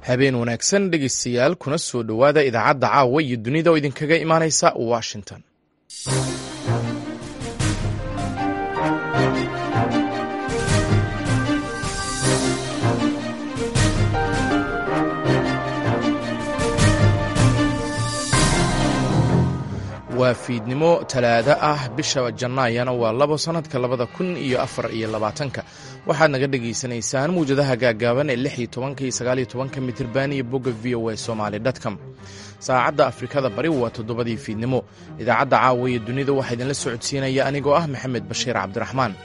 habeen wanaagsan dhegeystayaal kuna soo dhowaada idaacadda caawa iyo dunida oo idinkaga imaanaysa washington waa fiidnimo talaado ah bisha jannaayana waa labo sannadka labada kun iyo afar iyo labaatanka waxaad naga dhagaysanaysaan mawjadaha gaagaaban ee lix iyo tobanka iyo sagaal iyo tobanka mitirban iyo bogga v o a somaali dtcom saacadda afrikada bari waa toddobadii fiidnimo idaacadda caawa iyo dunida waxaa idinla socodsiinaya anigoo ah maxamed bashiir cabdiraxmaan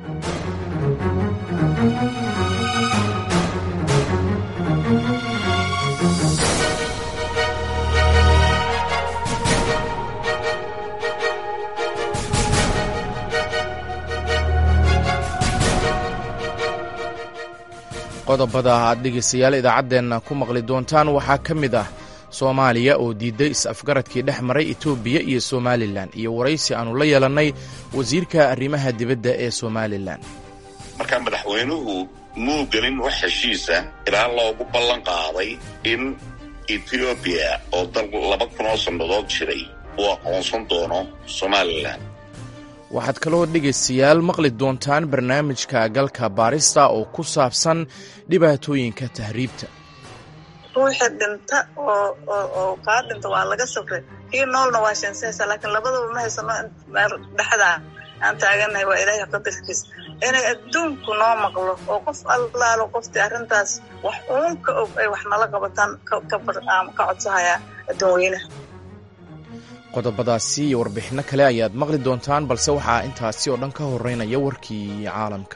qodobada aad dhegeystayaal idaacaddeenna ku maqli doontaan waxaa ka mid ah soomaaliya oo diiday is-afgaradkii dhex maray etoobiya iyo somalilan iyo waraysi aannu la yeelannay wasiirka arrimaha dibadda ee somalilan markaa madaxweynuhu muu gelin wax heshiisa ilaa loogu ballan qaaday in etoobiya oo dal laba kunoo sannadood jiray uu aqoonsan doono somalilan waxaad kaloo dhegaystayaal maqli doontaan barnaamijka galka baarista oo ku saabsan dhibaatooyinka tahriibta ruuxii dhinta oo kaa dhinta waa laga safray kii noolna waa sheensanaysaa laakiin labadaba ma haysano meel dhexdaa aan taagannahay waa ilaahay qadarkiis inay adduunku noo maqlo oo qof allaalo qoftii arrintaas wax uun ka og ay wax nala qabataan ka codsahayaa adduunweynaha qodobadaasi iyo warbixinno kale ayaad maqli doontaan balse waxaa intaasi oo dhan ka horeynaya warkii caalamka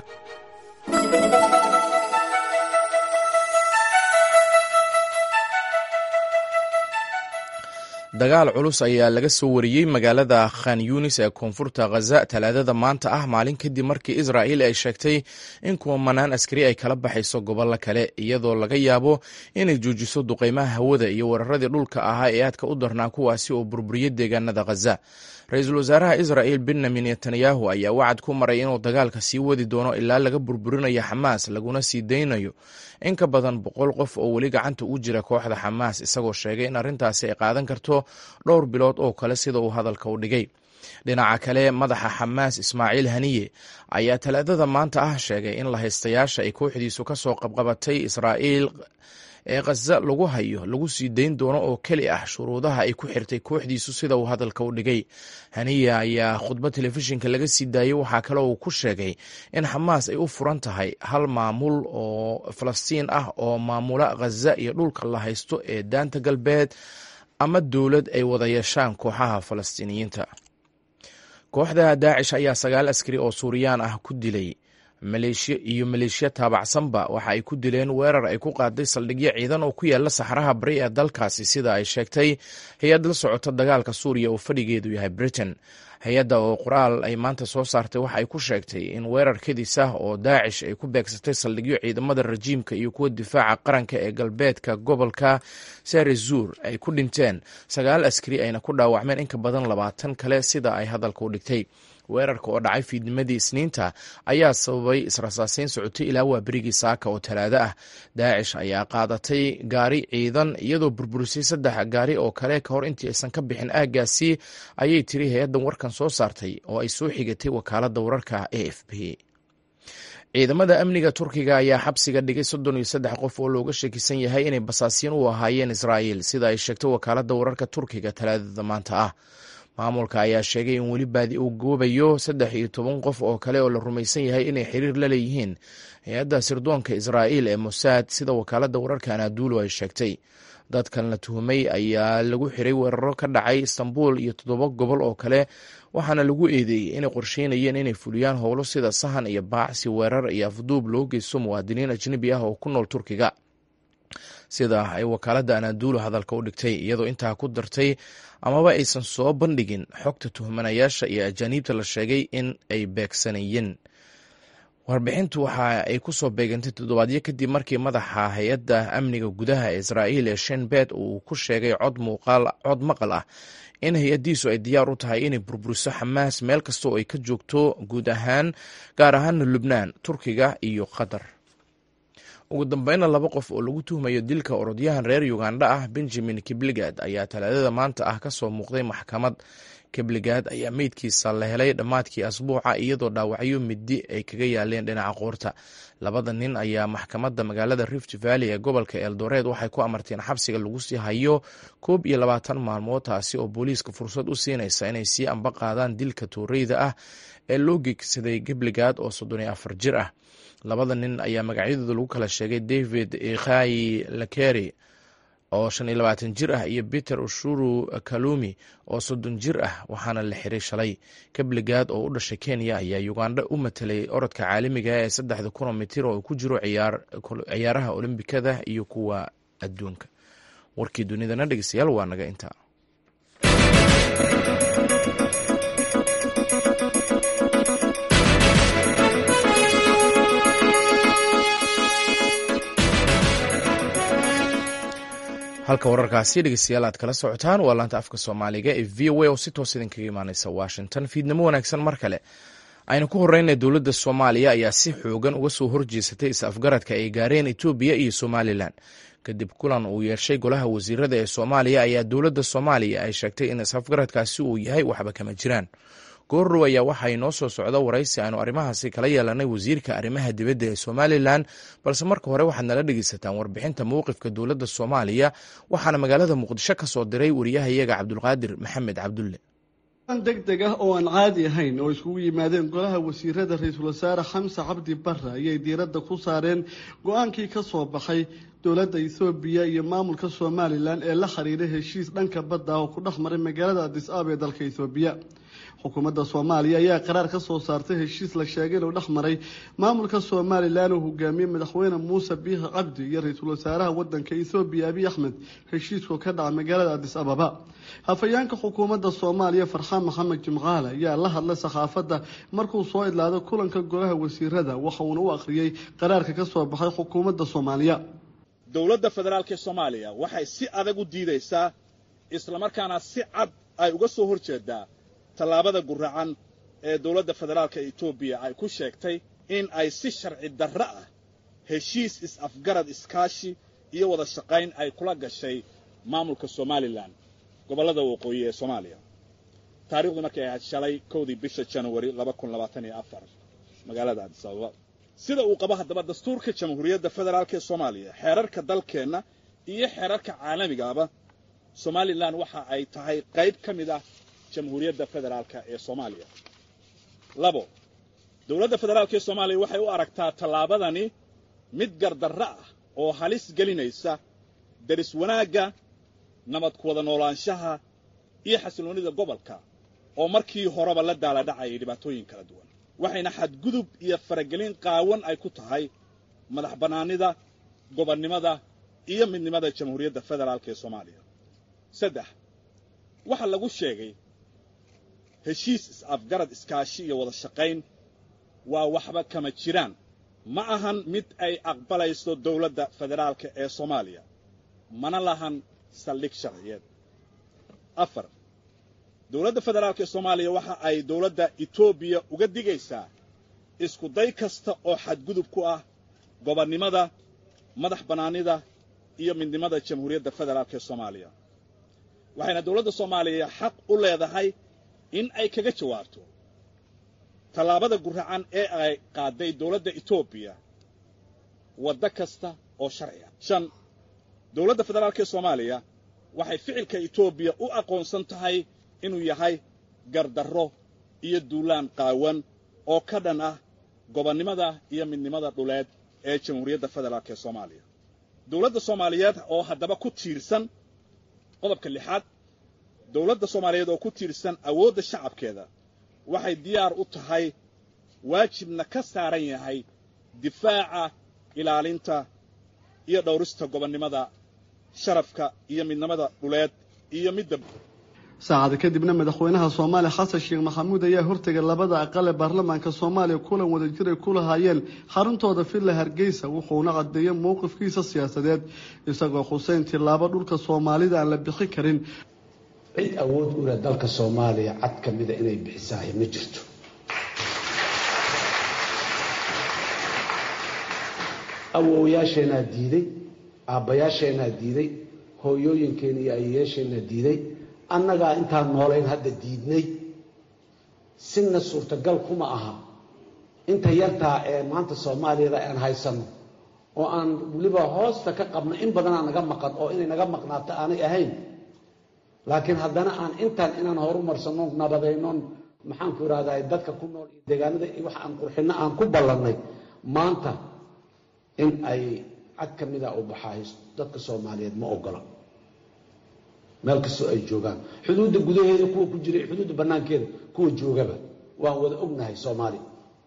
dagaal culus ayaa laga soo wariyey magaalada khan yunis ee koonfurta khaza talaadada maanta ah maalin kadib markii israa'il ay sheegtay in kumanaan askari ay kala baxayso gobollo kale iyadoo laga yaabo inay joojiso duqeymaha hawada iyo weeraradii dhulka ahaa ee aadka u darnaa kuwaasi oo burburiyey deegaanada khaza ra-iisul wasaaraha israa'il benyamin netanyahu ayaa wacad ku maray inuu dagaalka sii wadi doono ilaa laga burburinayo xamaas laguna sii daynayo in ka badan boqol qof oo weli gacanta u jira kooxda xamaas isagoo sheegay in arrintaasi ay qaadan karto dhowr bilood oo kale sida uu hadalka u dhigay dhinaca kale madaxa xamaas ismaaciil haniye ayaa talaadada maanta ah sheegay in lahaystayaasha ay kooxdiisu ka soo qabqabatay israa'iil ee khaza lagu hayo lagu sii dayn doono oo keli ah shuruudaha ay ku xirtay kooxdiisu sida uu hadalka u dhigay haniya ayaa khudbad telefishinka laga sii daayey waxaa kale uu ku sheegay in xamaas ay u furan tahay hal maamul oo falastiin ah oo maamula khaza iyo dhulka la haysto ee daanta galbeed ama dowlad ay wada yeeshaan kooxaha falastiiniyiinta kooxda daacish ayaa sagaal askari oo suuriyaan ah ku dilay maleeshiya iyo maleeshiya taabacsanba waxa ay ku dileen weerar ay ku qaaday saldhigyo ciidan oo ku yaala saxraha bari ee dalkaasi sida ay sheegtay hay-ad la socota dagaalka suuriya oo fadhigeedu yahay britain hay-adda oo qoraal ay maanta soo saartay waxa ay ku sheegtay in weerar kadis ah oo daacish ay ku beegsatay saldhigyo ciidamada rajiimka iyo kuwa difaaca qaranka ee galbeedka gobolka sarezuur ay ku dhinteen sagaal askari ayna ku dhaawacmeen in ka badan labaatan kale sida ay hadalka u dhigtay weerarka oo dhacay fiidnimadii isniinta ayaa sababay israsaaseyn socotay ilaa waa berigii saaka oo talaado ah daacish ayaa qaadatay gaari ciidan iyadoo burburisay saddex gaari oo kale ka hor intii aysan ka bixin aaggaasi ayay tiri hay-addan warkan soo saartay oo ay soo xigatay wakaaladda wararka a f b ciidamada amniga turkiga ayaa xabsiga dhigay soddon iyo saddex qof oo looga shakisan yahay inay basaasiin u ahaayeen israa'iil sida ay sheegtay wakaaladda wararka turkiga talaadada maanta ah maamulka ayaa sheegay in weli baadi uu goobayo saddex iyo toban qof oo kale oo la rumaysan yahay inay xiriir la leeyihiin hay-adda sirdoonka israa'iil ee mosaad sida wakaaladda wararka anaaduulu ay sheegtay dadkan la tuhumay ayaa lagu xiray weeraro ka dhacay istanbul iyo toddoba gobol oo kale waxaana lagu eedeeyey inay qorsheynayeen inay fuliyaan howlo sida sahan iyo baacsi weerar iyo afduub loo geysto muwaadiniin ajnebi ah oo ku nool turkiga sida ay wakaaladda anaaduulu hadalka u dhigtay iyadoo intaa ku dartay amaba aysan soo bandhigin xogta tuhmanayaasha iyo ajaaniibta la sheegay in ay beegsanayeen warbixintu waxa ay ku soo beegantay toddobaadyo kadib markii madaxa hay-adda amniga gudaha ee israa'iil ee shenbet uu ku sheegay cod cod maqal ah in hay-addiisu ay diyaar u tahay inay burburiso xamaas meel kasta oo ay ka joogto guud ahaan gaar ahaana lubnaan turkiga iyo qatar ugu dambeynna laba qof oo lagu tuhmayo dilka orodyahan reer uganda ah benjamin kibligad ayaa talaadada maanta ah kasoo muuqday maxkamad kibligad ayaa meydkiisa la helay dhammaadkii asbuuca iyadoo dhaawacyo midi ay kaga yaaleen dhinaca qoorta labada nin ayaa maxkamadda magaalada rift valley ee gobolka eldoreed waxay ku amarteen xabsiga lagu sii hayo koob iyo labaatan maalmood taasi oo booliiska fursad u siinaysa inay sii amba qaadaan dilka tuureyda ah ee loo gegsaday kibligad oo soddon iyo afar jir ah labada nin ayaa magacyadooda lagu kala sheegay david ikhayi lakeri oo shan iyo labaatan jir ah iyo peter ushuru kalumi oo soddon jir ah waxaana la xiray shalay kabligad oo u dhashay kenya ayaa uganda u matelay orodka caalamiga ee saddexda kuno mitir oo ku jiro ciyaaraha olombikada iyo kuwa adduunka warkii dunidana dhegeystayaal waa naga intaa halka wararkaasi dhegeystayaal aad kala socotaan waa laanta afka soomaaliga ee v o a oo si toos idinkaga imaaneysa washington fiidnimo wanaagsan mar kale aynu ku horeyna dowladda soomaaliya ayaa si xoogan uga soo horjeesatay is-afgaradka ay gaareen etoobiya iyo somalilan kadib kulan uu yeeshay golaha wasiirada ee soomaaliya ayaa dowladda soomaaliya ay sheegtay in is-afgaradkaasi uu yahay waxba kama jiraan goorrow ayaa waxaa inoo soo socda waraysi aynu arrimahaasi kala yeelanay wasiirka arrimaha dibadda ee somalilan balse marka hore waxaad nala dhegeysataan warbixinta mowqifka dowladda soomaaliya waxaana magaalada muqdisho ka soo diray wariyahayaga cabdulqaadir maxamed cabdulle deg deg ah oo aan caadi ahayn oo iskugu yimaadeen golaha wasiirada ra-iisul wasaare xamse cabdi barre ayay diiradda ku saareen go-aankii ka soo baxay dowladda ethoobiya iyo maamulka somalilan ee la xiriiray heshiis dhanka badda ah oo ku dhex maray magaalada adis aab ee dalka ethoobiya xukuumadda soomaaliya ayaa qaraar ka soo saartay heshiis la sheegay inuu dhex maray maamulka somalilan uu hogaamiyey madaxweyne muuse biixi cabdi iyo ra-iisul wasaaraha wadanka ethoobiya abiy axmed heshiiskoo ka dhaca magaalada adis ababa hafayeenka xukuumadda soomaaliya farxaan maxamed jimcaale ayaa la hadlay saxaafadda markuu soo idlaado kulanka golaha wasiirada waxa uuna u akhriyey qaraarka ka soo baxay xukuumadda soomaaliya dowladda federaalk ee soomaaliya waxay si adag u diidaysaa islamarkaana si cad ay uga soo horjeedaa tallaabada guracan ee dowladda federaalka etoobiya ay ku sheegtay in ay si sharci darro ah heshiis is-afgarad iskaashi iyo wada shaqayn ay kula gashay maamulka somalilan gobollada waqooyi ee soomaaliya taarikhdu markay ahayd shalay kowdii bisha januari magaalada adis ababa sida uu qabo haddaba dastuurka jamhuuriyadda federaalk ee soomaaliya xeerarka dalkeenna iyo xeerarka caalamigaaba somalilan waxa ay tahay qayb ka mid ah jamhuuriyadda federaalka ee soomaaliya labo dowladda federaalka ee soomaaliya waxay u aragtaa tallaabadani mid gardarro ah oo halis gelinaysa daris wanaagga nabad ku wada noolaanshaha iyo xasilloonnida gobolka oo markii horeba la daaladhacayay dhibaatooyin kala duwan waxayna xadgudub iyo faragelin qaawan ay ku tahay madax bannaanida gobonnimada iyo midnimada jamhuuriyadda federaalka ee soomaaliya saddex waxaa lagu sheegay heshiis is-afgarad iskaashi iyo wada shaqayn waa waxba kama jiraan ma ahan mid ay aqbalayso dowladda federaalka ee soomaaliya mana lahan saldhig sharciyeed afar dowladda federaalka ee soomaaliya waxa ay dowladda etoobiya uga digaysaa isku day kasta oo xadgudub ku ah gobonnimada madax bannaanida iyo midnimada jamhuuriyadda federaalka ee soomaaliya waxayna dowladda soomaaliya xaq u leedahay in ay kaga jawaabto tallaabada guracan ee ay qaaday dowladda etoobiya waddo kasta oo sharci ah shan dowladda federaalka ee soomaaliya waxay ficilka etoobiya u aqoonsan tahay inuu yahay gardarro iyo duulaan qaawan oo ka dhan ah gobonnimada iyo midnimada dhuleed ee jamhuuriyadda federaalka ee soomaaliya dowladda soomaaliyeed oo haddaba ku tiirsan qodobka lixaad dowladda soomaaliyeed oo ku tiirsan awoodda shacabkeeda waxay diyaar u tahay waajibna ka saaran yahay difaaca ilaalinta iyo dhowrista gobonnimada sharafka iyo midnimada dhuleed iyo midda saacada kadibna madaxweynaha soomaaliya xasan sheekh maxamuud ayaa hortegay labada aqal ee baarlamaanka soomaaliya kulan wadajir ay ku lahaayeen xaruntooda villa hargeysa wuxuuna cadeeyey mowqifkiisa siyaasadeed isagoo xuseyn tilaabo dhulka soomaalida aan la bixi karin cid awood u leh dalka soomaaliya cad ka mida inay bixisahay ma jirto awoowayaasheenaa diiday aabbayaasheenaa diiday hooyooyinkeena iyo ayayaasheenaa diiday annagaa intaan noolayn hadda diidnay sina suurtagal kuma aha inta yartaa ee maanta soomaaliyada aan haysanno oo aan weliba hoosta ka qabno in badanaa naga maqan oo inay naga maqnaato aanay ahayn laakiin haddana aan intaan inaan horumarsanno nabadaynon maxaanku irahdaa dadka ku nool iyo deegaanada iyo wax aan qurxinno aan ku ballannay maanta in ay cad ka mida u baxaayo dadka soomaaliyeed ma ogola meel kastoo ay joogaan xuduudda gudaheeda kuwa ku jira iyo xuduudda bannaankeeda kuwa joogaba waan wada ognahay soomaaliya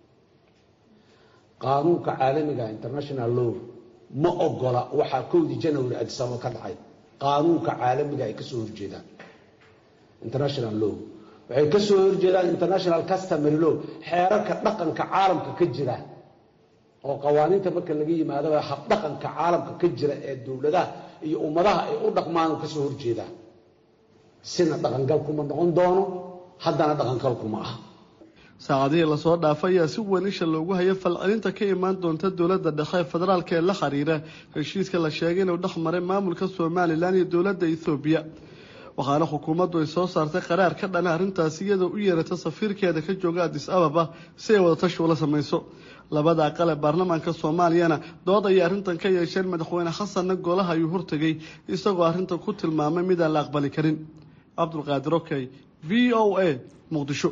qaanuunka caalamiga international law ma ogola waxaa kowdii janary adisababa ka dhacay qaanuunka caalamiga ay kasoo horjeedaan international law waxay kasoo horjeedaan international customary law xeerarka dhaqanka caalamka ka jira oo qawaaniinta marka laga yimaadaba habdhaqanka caalamka ka jira ee dowladaha iyo ummadaha ay u dhaqmaan kasoo horjeedaan sina dhaqangalkuma noqon doono haddana dhaqangalkuma ah saacadihii lasoo dhaafay ayaa si weyn isha loogu hayay falcelinta ka imaan doonta dowladda dhexe ee federaalka ee la xiriira heshiiska la sheegay inuu dhex maray maamulka somalilan iyo dowladda ethoobiya waxaana xukuumaddu ay soo saartay qaraar ka dhana arrintaasi iyadoo u yeerata safiirkeeda ka jooga adis ababa si ay wadatashi ula samayso labada aqal ee baarlamaanka soomaaliyana dood ayay arrintan ka yeesheen madaxweyne xasanna golaha ayuu hortegay isagoo arrintan ku tilmaamay midaan la aqbali karin cabdulqaadir okey v o a muqdisho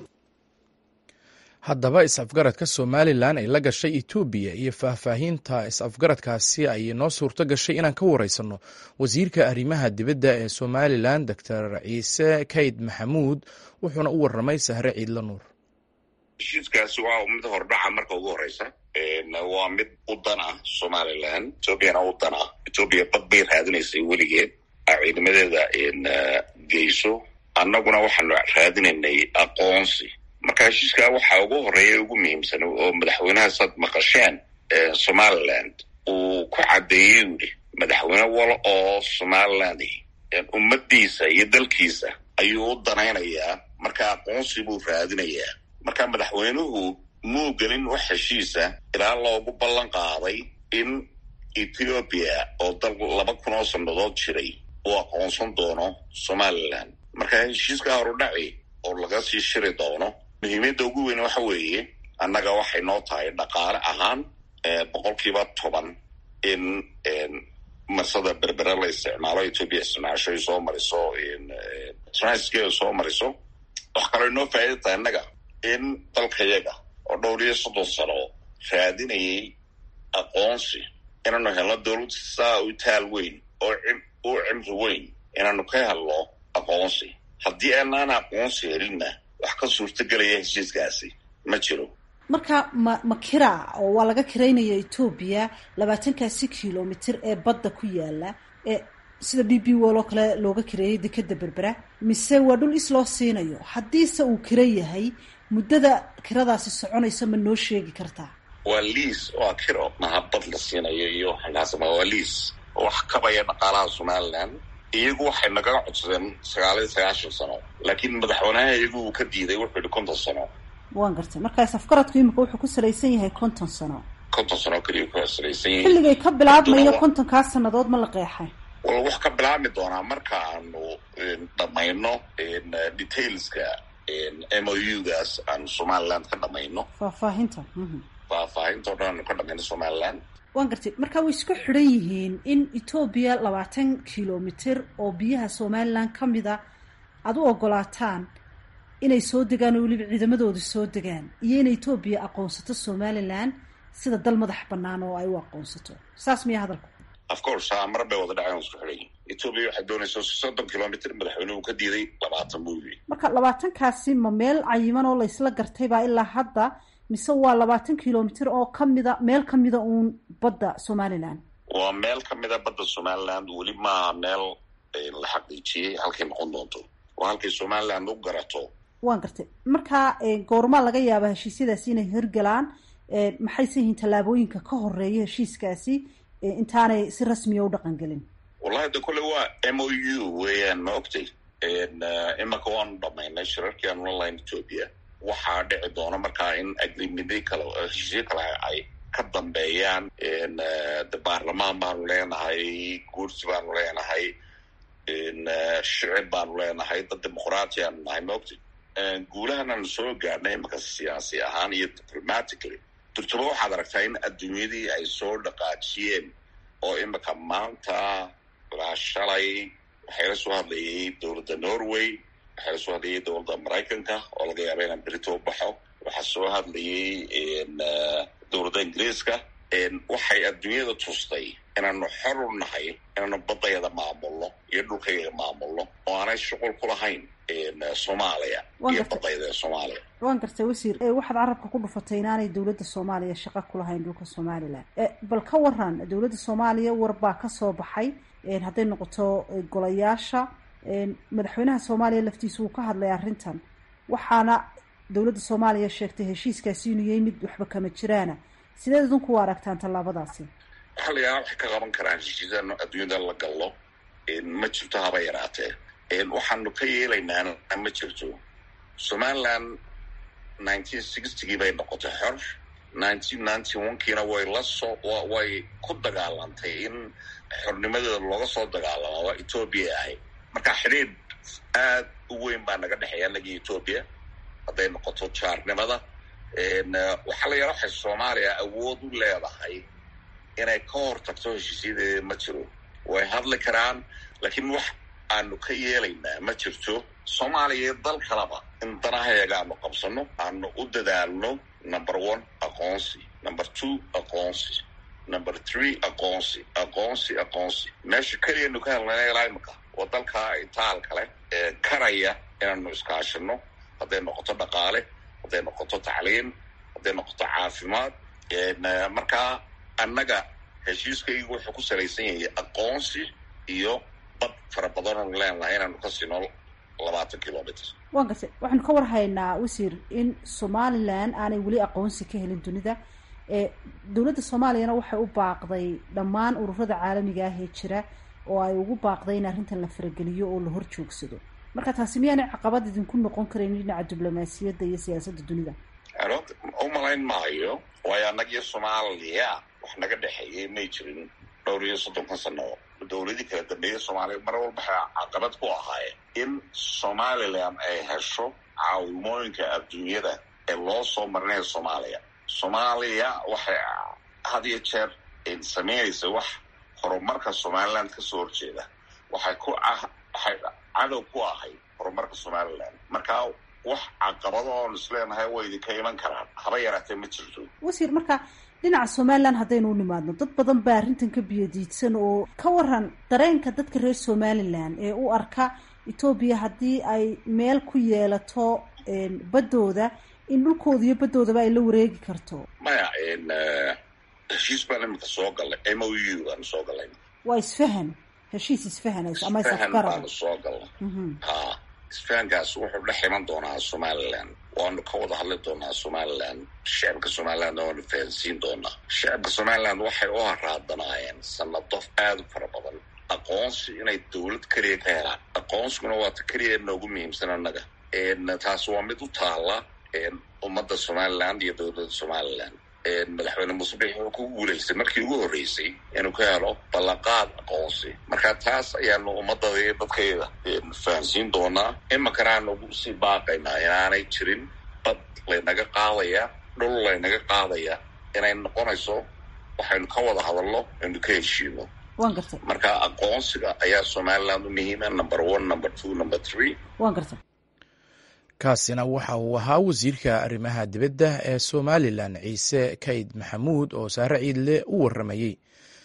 haddaba is-afgaradka somalilan ay la gashay etoobiya iyo faahfaahinta is-afgaradkaasi ay noo suurto gashay inaan ka wareysanno wasiirka arrimaha dibadda ee somalilan doctor ciise kayd maxamuud wuxuuna u waramay sahre ciidla nuur heshiiskaasi waa mid hordhaca marka ugu horeysa waa mid u dan ah somalilan etoobiyana u dan ah etoobiya bad bay raadinaysay weligeed ciidamadeeda geyso annaguna waxaanu raadinaynay aqoonsi marka heshiiskaa waxaa ugu horeeya ugu muhiimsan oo madaxweynaha saad maqasheen somaliland uu ku caddeeyey yidhi madaxweyne wal oo somaliland ummadiisa iyo dalkiisa ayuu u danaynayaa marka aqoonsi buu raadinayaa marka madaxweynuhu muu gelin wax heshiisa ilaa loogu ballan qaaday in ethoobiya oo dal laba kun oo sannadood jiray uu aqoonsan doono somaliland marka heshiiskaa horudhaci oo laga sii shiri doono muhiimadda ugu weyn waxa weeye annaga waxay noo tahay dhaqaale ahaan boqolkiiba toban in marsada berbere la isticmaalo etoobiya isticmaasho ay soo mariso transkeeda soo mariso wax kaloo inoo faa'ida tahay annaga in dalkayaga oo dhowr iyo soddon sano raadinayay aqoonsi inaanu helno dowlad saa u taal weyn oo u cimri weyn inaanu ka helno aqoonsi haddii aanaan aqoonsi helinna wax ka suurtagelaya heshiiskaasi ma jiro marka ma ma kira oo waa laga kiraynaya etoobiya labaatankaasi kilomitr ee badda ku yaala ee sida b b wol oo kale looga kireeyay dekeda berbera mise waa dhul is loo siinayo haddiise uu kira yahay muddada kiradaasi soconaysa ma noo sheegi kartaa waa liis waa kiro maha bad la siinayo iyo waxaasama waa liis wax kabaya dhaqaalaha somaliland iyagu waxay nagaga codsadeen sagaal iyo sagaashan sano laakiin madaxweynaha iyagu uu ka diiday wuxuu yihi konton sano waan gartay markaas afgaradku imika wuxuu ku salaysan yahay konton sano konton sano keliya ku salaysan yihiin xilligay ka bilaabmayo kontonkaas sannadood ma la qeexay wal wax ka bilaabmi doonaa marka aanu dhamayno detailska m o u gaas aanu somaliland ka dhamayno faahfaahinta faahfaahinta o dhan aanu ka dhamayno somaliland waan gartay marka way isku xidhan yihiin in etoobiya labaatan kilomitr oo biyaha somalilan ka mida aada u ogolaataan inay soo degaan oo weliba ciidamadooda soo degaan iyo in etoobiya aqoonsato somalilan sida dal madax banaan oo ay u aqoonsato saas miya hadalku of course mar bay wada dhaceen isku xidhan yihin etoobiya waxay doonaysa soddon kilomitr madaxweynuhu ka diiday labaatan buu yiri marka labaatankaasi ma meel cayiman oo laysla gartaybaa ilaa hadda mise waa labaatan kilomitr oo kamida meel kamida uun badda somaliland waa meel kamida badda somaliland weli maaha meel la xaqiijiyey halkay noqon doonto waa halkay somaliland u garato waan gartay marka goormaa laga yaaba heshiisyadaasi inay hirgalaan maxayse yihiin tallaabooyinka ka horeeya heshiiskaasi intaanay si rasmiya u dhaqan gelin wallahi de kolle waa m o u weeyaan ma ogtay imaka waanu dhamaynay shirarkii aanu la lahayn ethoopia waxaa dhici doona markaa in agrimidyo kale heshiisyo kale ay ka dambeeyaan de baarlamaan baanu leenahay guursi baanu leenahay shicib baanu leenahay dad dimuqraati aanu nahay maogti guulahananu soo gaarnay imaka siyaasi ahaan iyo diplomatically durtuba waxaad aragtaa in adduunyadii ay soo dhaqaajiyeen oo imika maanta ilaa shalay waxaa la soo hadlayay dowladda norway waxaa la soo hadlayay dowladda maraykanka oo laga yaaba inaan berito u baxo waxaa soo hadlayay dowladda ingiriiska waxay adduunyada tustay inaanu xor u nahay inaanu badayada maamulno iyo dhulkayga maamulno oo aanay shuqul ku lahayn soomaaliya iyo badayada soomaaliya waan gartay wasiir waxaad carabka ku dhufatay inaanay dowladda soomaaliya shaqo ku lahayn dhulka somalilan bal ka waran dowladda soomaaliya warbaa ka soo baxay hadday noqoto golayaasha madaxweynaha soomaaliya laftiisa uu ka hadlay arrintan waxaana dowladda soomaaliya sheegtay heshiiskaasi inuu yahay mid waxba kama jiraana sideed idinku u aragtaan tallaabadaasi waxaa la yaaba waxay ka qaban karaan heshiisyada adduunyada la gallo ma jirto haba yaraatee waxaanu ka yeelaynaana ma jirto somaliland nineteen sixtygii bay noqotay xor nineteen ninety onekiina way la soo way ku dagaalantay in xornimadeeda looga soo dagaalamo waa etoobiya ahay marka xidhiidh aad u weyn baa naga dhexeeya anagii etoobiya hadday noqoto jaarnimada waxaa la yaala waxay soomaaliya awood u leedahay inay ka hor tagto heshiisyadeeda ma jiro way hadli karaan laakiin wax aanu ka yeelaynaa ma jirto soomaaliya iyo dal kaleba in danahayaga aanu qabsano aanu u dadaalno number one aqoonsi number two aqoonsi number three aqoonsi aqoonsi aqoonsi meesha keliyanu ka helnana ilaa imika waa dalka itaal kale ee karaya inaanu iskaashino hadday noqoto dhaqaale hadday noqoto tacliim hadday noqoto caafimaad markaa annaga heshiiskaygu wuxuu ku salaysan yahay aqoonsi iyo bad fara badanonu leenahay inaanu ka sino labaatan kilomitr waan gartay waxaanu ka war haynaa wasiir in somalilan aanay weli aqoonsi ka helin dunida dowladda soomaaliyana waxay u baaqday dhammaan ururada caalamiga ah ee jira oo ay ugu baaqday in arrintan la farageliyo oo la hor joogsado marka taasi miyaanay caqabad idinku noqon karayn dhinaca diblomaasiyadda iyo siyaasadda dunida u malayn maayo waayo annagiyo soomaaliya wax naga dhexeeyay may jirin dhowr iyo soddonkan sano dowladii kala dambeeya soomaaliya mar walba waxay caqabad ku ahaayeen in somalilan ay hesho caawimooyinka adduunyada ee loo soo marinayo soomaaliya soomaaliya waxay had iyo jeer samaynaysa wax horumarka somaliland kasoo horjeeda waxay ku waxay cadow ku ahayd horumarka somaliland markaa wax caqabado oon isleenahay way idinka iman karaan haba yaraatee ma jirto wasiir marka dhinaca somalilan haddaynu u nimaadno dad badan baa arrintan ka biyadiidsan oo ka waran dareenka dadka reer somalilan ee u arka etoobiya haddii ay meel ku yeelato baddooda in dhulkooda iyo baddoodaba ay la wareegi karto maya heshiis baan imika soo gallay m o u baanu soo gallay waa isfahan heshiis isfahanayso ama isfahan isafgarad baanu soo gallay ha isfahankaas wuxuu dhex iman doonaa somaliland waanu ka wada hadli doonaa somaliland shacabka somaliland waanu fahansiin doonaa shacabka somaliland waxay u haraadanaayeen sanado aada u fara badan aqoonsi inay dowlad keliya ka helaan aqoonsiguna waa ta keliya noogu muhiimsan annaga taas waa mid u taala ummadda somaliland iyo dowladda somaliland madaxweyne musubix wuxuu ku guulaystay markii ugu horreysay inuu ka helo ballanqaad aqoonsi marka taas ayaanu ummadada iyo dadkayda fahansiin doonaa iminkana aanu sii baaqaynaa inaanay jirin bad laynaga qaadaya dhul laynaga qaadaya inay noqonayso waxaynu ka wada hadalno aynu ka heshiino waan gartay marka aqoonsiga ayaa somaliland u muhiima number one number two number three waan gartay kaasina waxa uu ahaa wasiirka arrimaha dibadda ee somalilan ciise kayd maxamuud oo saare ciidle u waramayey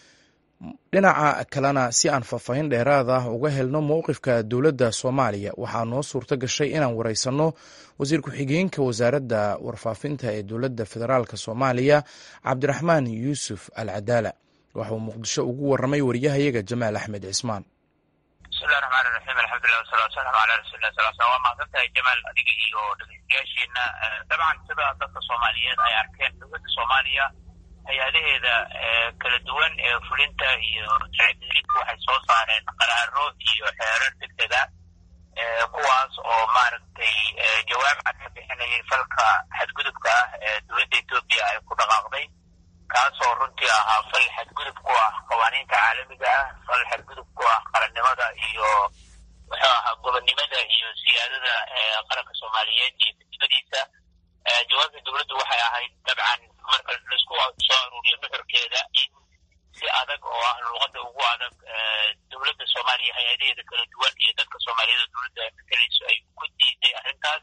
dhinaca kalena si aan faahfaahin dheeraad ah uga helno mowqifka dowladda soomaaliya waxaa noo suurto gashay inaan wareysanno wasiir ku-xigeenka wasaaradda warfaafinta ee dowladda federaalk soomaaliya cabdiraxmaan yuusuf al cadaala waxa uu muqdisho ugu waramay wariyahayaga jamaal axmed cismaan bismillahi raxmaani raxiim alxamdulilah wasalatu wasalaamu calaa rasuulillah sal slam waa mahadsantahay jamaal adiga iyo dhegeystayaasheena dabcan sida dadka soomaaliyeed ay arkeen dowladda soomaaliya hay-adaheeda kala duwan ee fulinta iyo sharciga waxay soo saareen qaraaro iyo xeerar degdega kuwaas oo maaragtay jawaab cad ka bixinayay falka xadgudubka ah ee dowladda etoobiya ay ku dhaqaaqday kaasoo runtii ahaa fal xadgudub ku ah qawaaniinta caalamiga ah fal xadgudub ku ah qarannimada iyo muxuu ahaa gobonnimada iyo siyaadada qaranka soomaaliyeed iyo midnimadiisa jawaabta dowladdu waxay ahayd dabcan marka laisku soo aruuriyo nuxurkeeda in si adag oo ah luuqadda ugu adag dowladda soomaaliya hay-adaheeda kala duwan iyo dadka soomaaliyeed oo dowladda ay matalayso ay ku diiday arrintaas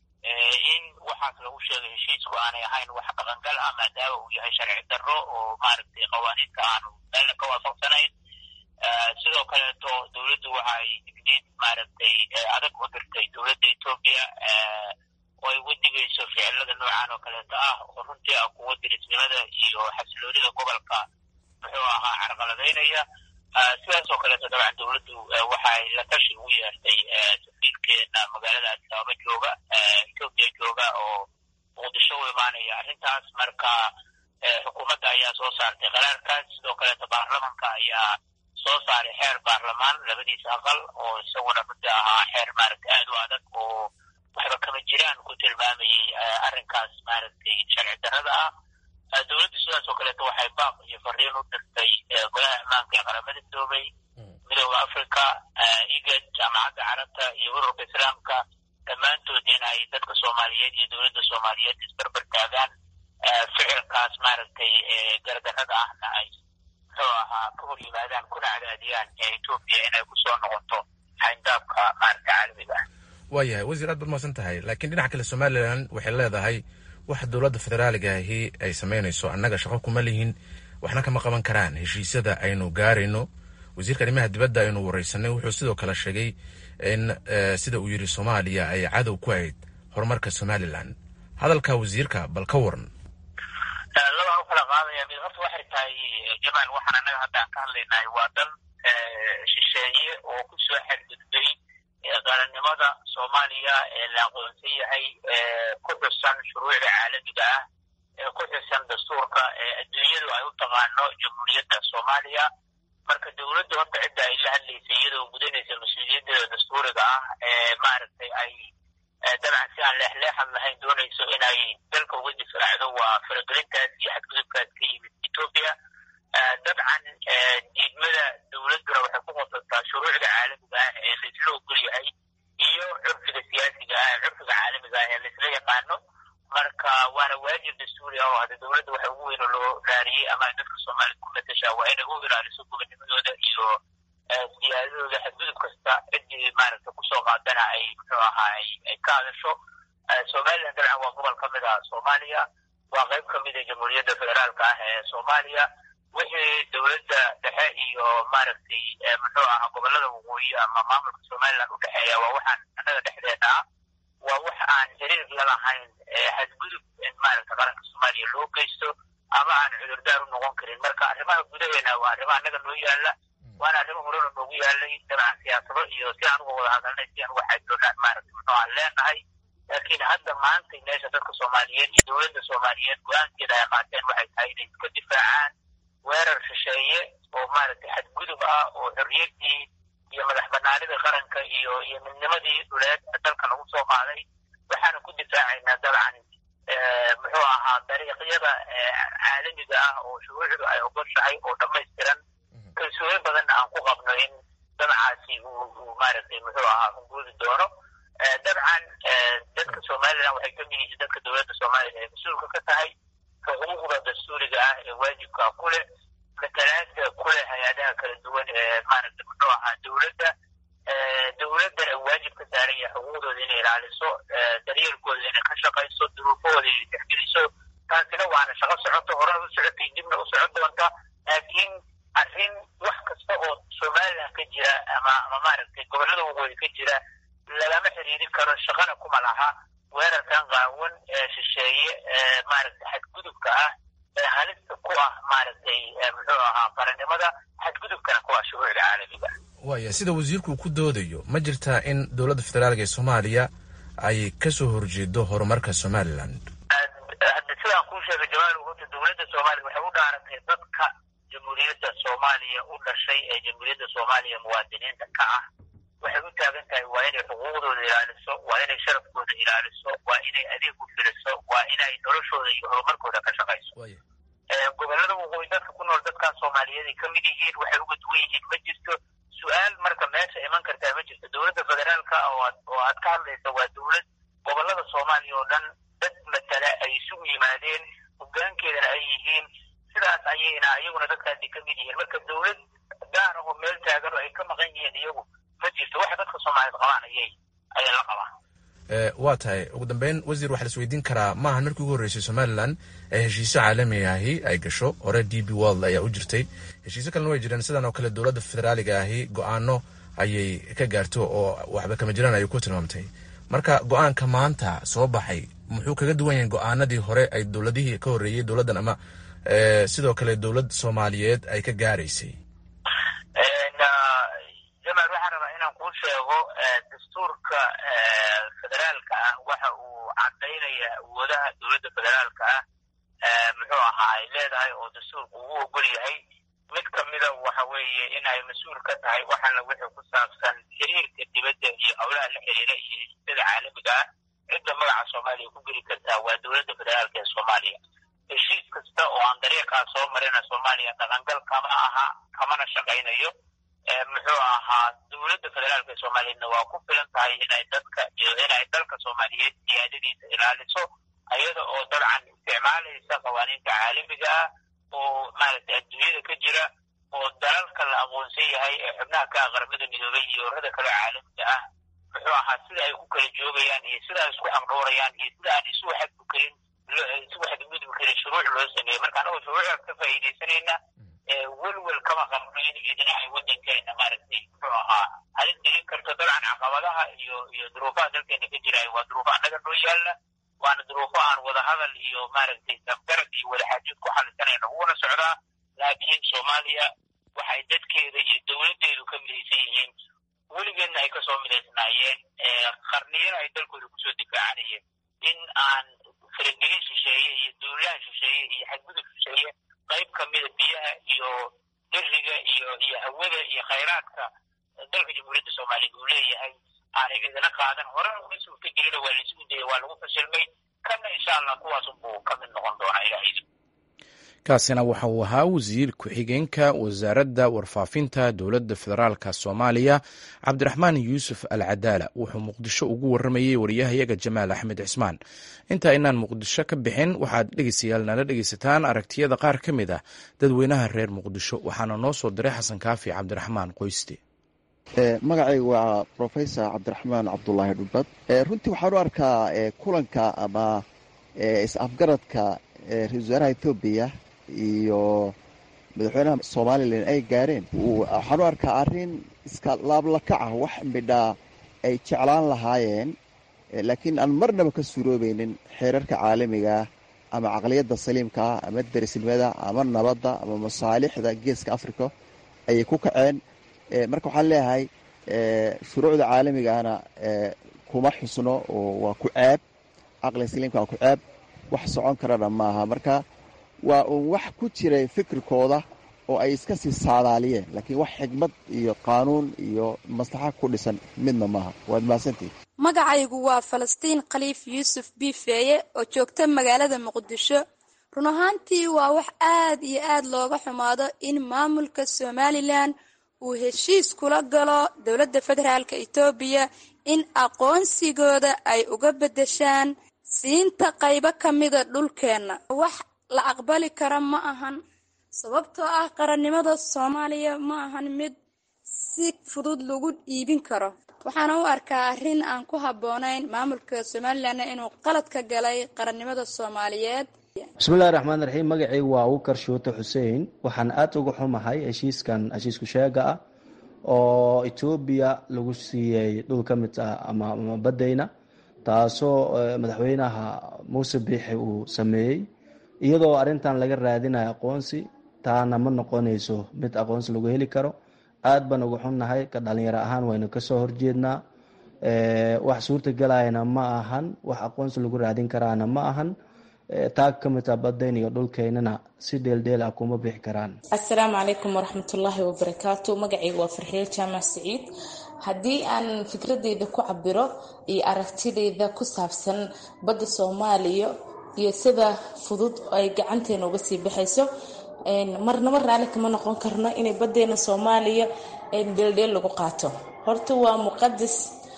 in waxaas lagu sheegay heshiisku aanay ahayn wax dhaqangal ah maadaama uu yahay sharci darro oo maaragtay qawaaniinta aanu meelna ka waafaqsanayn sidoo kaleeto dowladdu waxay digniid maaragtay adag u dirtay dowladda etoobiya oo ay wadigayso ficilada noocan oo kaleeto ah oo runtii ah kuwa dirisnimada iyo xasiloonida gobolka muxuu ahaa carqaladaynaya sidaas oo kaleeto dabcan dowladdu waxay la tashi ugu yeertay safiirkeena magaalada addis ababa jooga etoobiya jooga oo muqdisho u imaanaya arrintaas marka xukuumadda ayaa soo saartay qaraarkaas sidoo kaleeto baarlamanka ayaa soo saaray xeer baarlamaan labadiisa aqal oo isaguna runtii ahaa xeer maaragtay aad u adag oo waxba kama jiraan ku tilmaamayay arrinkaas maaragtay sharci darrada ah dowladdu sidaas oo kaleeto waxay baaq iyo fariin u dirtay golaha ammaanka ee qaramada midoobay midooda africa igad jaamacadda carabta iyo ururka islaamka dhammaantood in ay dadka soomaaliyeed iyo dowladda soomaaliyeed isbarbar taagaan ficilkaas maaragtay gardarrada ahna ay muxuu ahaa ka hor yimaadaan kuna cadaadiyaan ee etoobiya inay kusoo noqoto xayndaabka maaragta caalamiga ah waayahay wasiir aad baad mahadsan tahay laakiin dhinaca kale somalilan waxay leedahay wax dowladda federaaliga ahi ay samaynayso annaga shaqo kuma lihin waxna kama qaban karaan heshiisyada aynu gaarayno wasiirka arrimaha dibadda aynu wareysanay wuxuu sidoo kale sheegay in sida uu yidhi soomaaliya ay cadow ku ahayd horumarka somalilan hadalka wasiirka bal ka waran labaan u kala qaadaya mid horta waxay tahay jamaal waxaan annaga hadda aan ka hadlaynahay waa dal shisheeye oo ku soo xadgudbay qarannimada soomaaliya ee la aqoonsan yahay ku xusan shuruucda caalamiga ah ee ku xusan dastuurka ee adduunyadu ay u taqaano jamhuuriyadda soomaaliya marka dowladda horta cidda ay la hadlaysay iyadoo gudanaysa mas-uuliyadeeda dastuuriga ah ee maaragtay ay dabcan si aan leexleexad lahayn doonayso inay dalka uga difaacdo waa faragelintaas iyo xadgudubkaas ka yimid etoobiya dabcan diidmada dowladduna waxay ku qosataa shuruucda caalamiga ah ee laisla ogol yahay iyo curfiga siyaasiga ah ee curfiga caalamiga ah ee laisla yaqaano marka waana waajib dastuuri ah oo hadda dowladda waxa ugu weyn oo loo raariyey ama dadka soomaaliyed ku matashaa waa inay u ilaaliso gobonimadooda iyo siyaadadooda xadgudub kasta ciddii maaragta kusoo qaadana ay muxuu ahaa ay ka hadasho somalilan dabcan waa gobol ka mid ah soomaaliya waa qayb ka mid a jamhuuriyadda federaalka ah ee soomaaliya wixii dowladda dhexe iyo maaragtay muxuu ahaa gobolada waqooyi ama maamulka somaliland u dhexeeya waa waxaan annaga dhexdeena ah waa wax aan xiriir la lahayn xadgudub in maaragta qaranka soomaaliya loo geysto ama aan cudurdaar u noqon karin marka arrimaha gudaheena waa arrimo annaga noo yaala waana arrimo horena noogu yaalay dabcan siyaasado iyo si aan uga wada hadalnay si aan uga xajoonaan maaragta muxuu aan leenahay laakiin hadda maanta meesha dadka soomaaliyeed iyo dowladda soomaaliyeed go-aankeeda ay qaateen waxay tahay inay iska difaacaan weerar shisheeye oo maaragtay xadgudub ah oo xorriyaddii iyo madax banaanida qaranka iyo iyo midnimadii dhuleed dalka lagu soo qaaday waxaana ku difaacaynaa dabcan muxuu ahaa dariiqyada caalamiga ah oo shuruucdu ay ogoshahay oo dhammaystiran kalsooni badanna aan ku qabno in dabcaasi uu maaragtay muxuu ahaa hunguudi doono dabcan dadka somalilan waxay ka mid yihiin dadka dowladda soomaaliya ay mas-uulka ka tahay xuquuqda dastuuriga ah ee waajibka ku leh matalaada ku leh hay-adaha kala duwan ee maaragta muxuu ahaa dowladda dowladdana waajib ka saaran yahay xuquuqdooda inay ilaaliso daryeelkooda inay ka shaqayso duruufahooda inay tixgeliso taasina waana shaqo socoto horena u socotay dibna u socon doonta laakiin arrin wax kasta oo somaliland ka jira ama ama maaragtay gobollada waqooyi ka jira lagama xiriirin karo shaqana kuma laha weerarkan qaawan ee shisheeye ee maaragtay xadgudubka ah ee halista ku ah maaragtay muxuu ahaa qarannimada xadgudubkana ku ah shuruucda caalamiga waaya sida wasiirku uu ku doodayo ma jirtaa in dowladda federaalka ee soomaaliya ay ka soo horjeedo horumarka somalilan hadda sidaan kuu sheegay jamaal horta dowladda soomaaliya waxay u dhaarantay dadka jamhuuriyadda soomaaliya u dhashay ee jamhuuriyadda soomaaliya muwaadiniinta ka ah waxay u taagan tahay waa inay xuquuqdooda ilaaliso waa inay sharafkooda ilaaliso waa inay adeeg u filiso waa inay noloshooda iyo horumarkooda ka shaqayso gobolada waqooyi dadka ku nool dadkaas soomaaliyeed ay ka mid yihiin waxay uga duwan yihiin ma jirto su-aal marka meesha iman kartaa ma jirto dowladda federaalka oo aad ka hadlaysa waa dowlad gobolada soomaaliya oo dhan dad matala ay isugu yimaadeen hogaankeedana ay yihiin sidaas ayayna iyaguna dadkaasi ka mid yihiin marka dowlad gaar ah oo meel taagan oo ay ka maqan yihiin iyagu ma jirto waxa dadka soomaaliyeed qabaan ayay ayay la qabaan waa tahay ugu dambeyn wasiir waxaa la isweydiin karaa maahan markii ugu horreysay somalilan ee heshiisyo caalami ahi ay gasho hore d b world ayaa u jirtay heshiisyo kalena way jireen sidan oo kale dowladda federaaliga ahi go-aano ayay ka gaarto oo waxba kama jiraan ayay ku tilmaamtay marka go-aanka maanta soo baxay muxuu kaga duwan yahay go-aanadii hore ay dowladihii ka horreeyey dowladdan ama sidoo kale dowlad soomaaliyeed ay ka gaaraysay jamaal waxaan rabaa inaan kuu sheego dastuurka federaalka ah waxa uu cadaynaya awoodaha dowladda federaalka ah muxuu ahaa ay leedahay oo dastuurku ugu ogol yahay mid kamida waxa weeye in ay mas-uul ka tahay waxaana wixii ku saabsan xiriirka dibadda iyo howlaha la xiriira iyo heshiisyada caalamiga ah cidda magaca soomaaliya ku geli kartaa waa dowladda federaalka ee soomaaliya heshiis kasta oo aan dariiqaa soo marina soomaaliya dhaqangal kama aha kamana shaqaynayo muxuu ahaa dowladda federaalka ee soomaaliyeedna waa ku filan tahay inay dadka iyo inay dalka soomaaliyeed siyaadadiisa ilaaliso ayada oo dabcan isticmaalaysa qawaaniinta caalamiga ah oo maaragtay adduunyada ka jira oo dalalka la aqoonsan yahay ee xubnaha ka ah qaramada midoobay iyo urada kale caalamiga ah muxuu ahaa sida ay ku kala joogayaan iyo sida ay isku xaqdhoorayaan iyo sida aan isu xadgudkarin isu xadgudbi karin shuruuc loo sameeyey marka anagoo shuruucdaas ka faa'iidaysanayna welwel kama qabno in idinahay waddankeena maaragtay muxuu ahaa halin dilin karto dabcan caqabadaha iyo iyo duruufaha dalkeena ka jiraayo waa duruufo annaga noo yaalla waana duruufo aan wadahadal iyo maaragtay samgarad iyo wadaxaajood ku xalisanayno uguna socdaa laakiin soomaaliya waxay dadkeeda iyo dowladdeedu ka midaysan yihiin weligeedna ay kasoo midaysnaayeen qarniyana ay dalkooda kusoo difaacanayeen in aan faragelin shisheeye iyo duulaan shisheeye iyo xadgudub shisheeye qayb kamida biyaha iyo deriga iyo iyo hawada iyo khayraadka dalka jamhuuriyadda soomaaliya uu leeyahay aanay idina qaadan horena uma suurta gelina waa laisugu dayay waa lagu fashilmay kana insha allah kuwaas unbuu ka mid noqon doonaa ilaahay kaasina waxa uu ahaa wasiir ku-xigeenka wasaaradda warfaafinta dowladda federaalka soomaaliya cabdiraxmaan yuusuf al cadaala wuxuu muqdisho ugu waramayey wariyahayaga jamaal axmed cismaan inta aynaan muqdisho ka bixin waxaad dhegeystayaal nala dhegeysataan aragtiyada qaar ka mid ah dadweynaha reer muqdisho waxaana noo soo diray xasan kaafi cabdiraxmaan qoyste magacaygu waa rofesor cabdiraxmaan cabdulaahi dhubad runtii waxaan u arkaa kulanka ama is-afgaradka ra-isul wasaaraha ethoobiya iyo madaxweynaha somalilan ay gaareen waxaan u arkaa arrin iska laablakac ah wax midhaa ay jeclaan lahaayeen laakiin aan marnaba ka suuroobeynin xeerarka caalamigaah ama caqliyadda saliimkaa ama derisnimada ama nabadda ama masaalixda geeska africa ayay ku kaceen marka waxaan leeyahay shuruucda caalamigahna kuma xusno oo waa ku ceeb caqliga saliimka waa ku ceeb wax socon karana maaha marka waa uun wax ku jiray fikirkooda oo ay iska sii saadaaliyeen laakiin wax xigmad iyo qaanuun iyo maslaxa ku dhisan midna maaha waad mahadsantihi magacaygu waa falastiin khaliif yuusuf biifeeye oo joogta magaalada muqdisho run ahaantii waa wax aad iyo aad looga xumaado in maamulka somalilan uu heshiis kula galo dowladda federaalk etoobiya in aqoonsigooda ay uga beddeshaan siinta qaybo ka mida dhulkeenna wax la aqbali kara ma ahan sababtoo ah qarannimada soomaaliya ma ahan mid si fudud lagu iibin karo waxaana u arkaa arrin aan ku habboonayn maamulka somalilanna inuu qalad ka galay qarannimada soomaaliyeed bismillahi raxmaan raxiim magacaygu waa ukar shuute xuseen waxaan aad uga xumahay heshiiskan heshiisku sheega ah oo etoobiya lagu siiyey dhul ka mid ah ama baddayna taasoo madaxweynaha muuse biixi uu sameeyey iyadoo arrintan laga raadinayo aqoonsi taana ma noqonayso mid aqoonsi lagu heli karo aad baan uga xunnahay ka dhalinyaro ahaan waynu kasoo horjeednaa wax suurtagelayana ma ahan wax aqoonsi lagu raadin karaana ma ahan taag ka mid ah badayn iyo dhulkeynana si dheeldheel ah kuma bixi karaan assalaamu calaykum waraxmatullaahi wabarakaatu magacayga waa farxiil jaamac siciid haddii aan fikradeyda ku cabiro iyo aragtideyda ku saabsan badda soomaaliya iyo sida fudud ay gacanteena uga sii baxayso marnaba raalli kama noqon karno inay badeena soomaaliya dheeldheel lagu qaato horta waa muqadas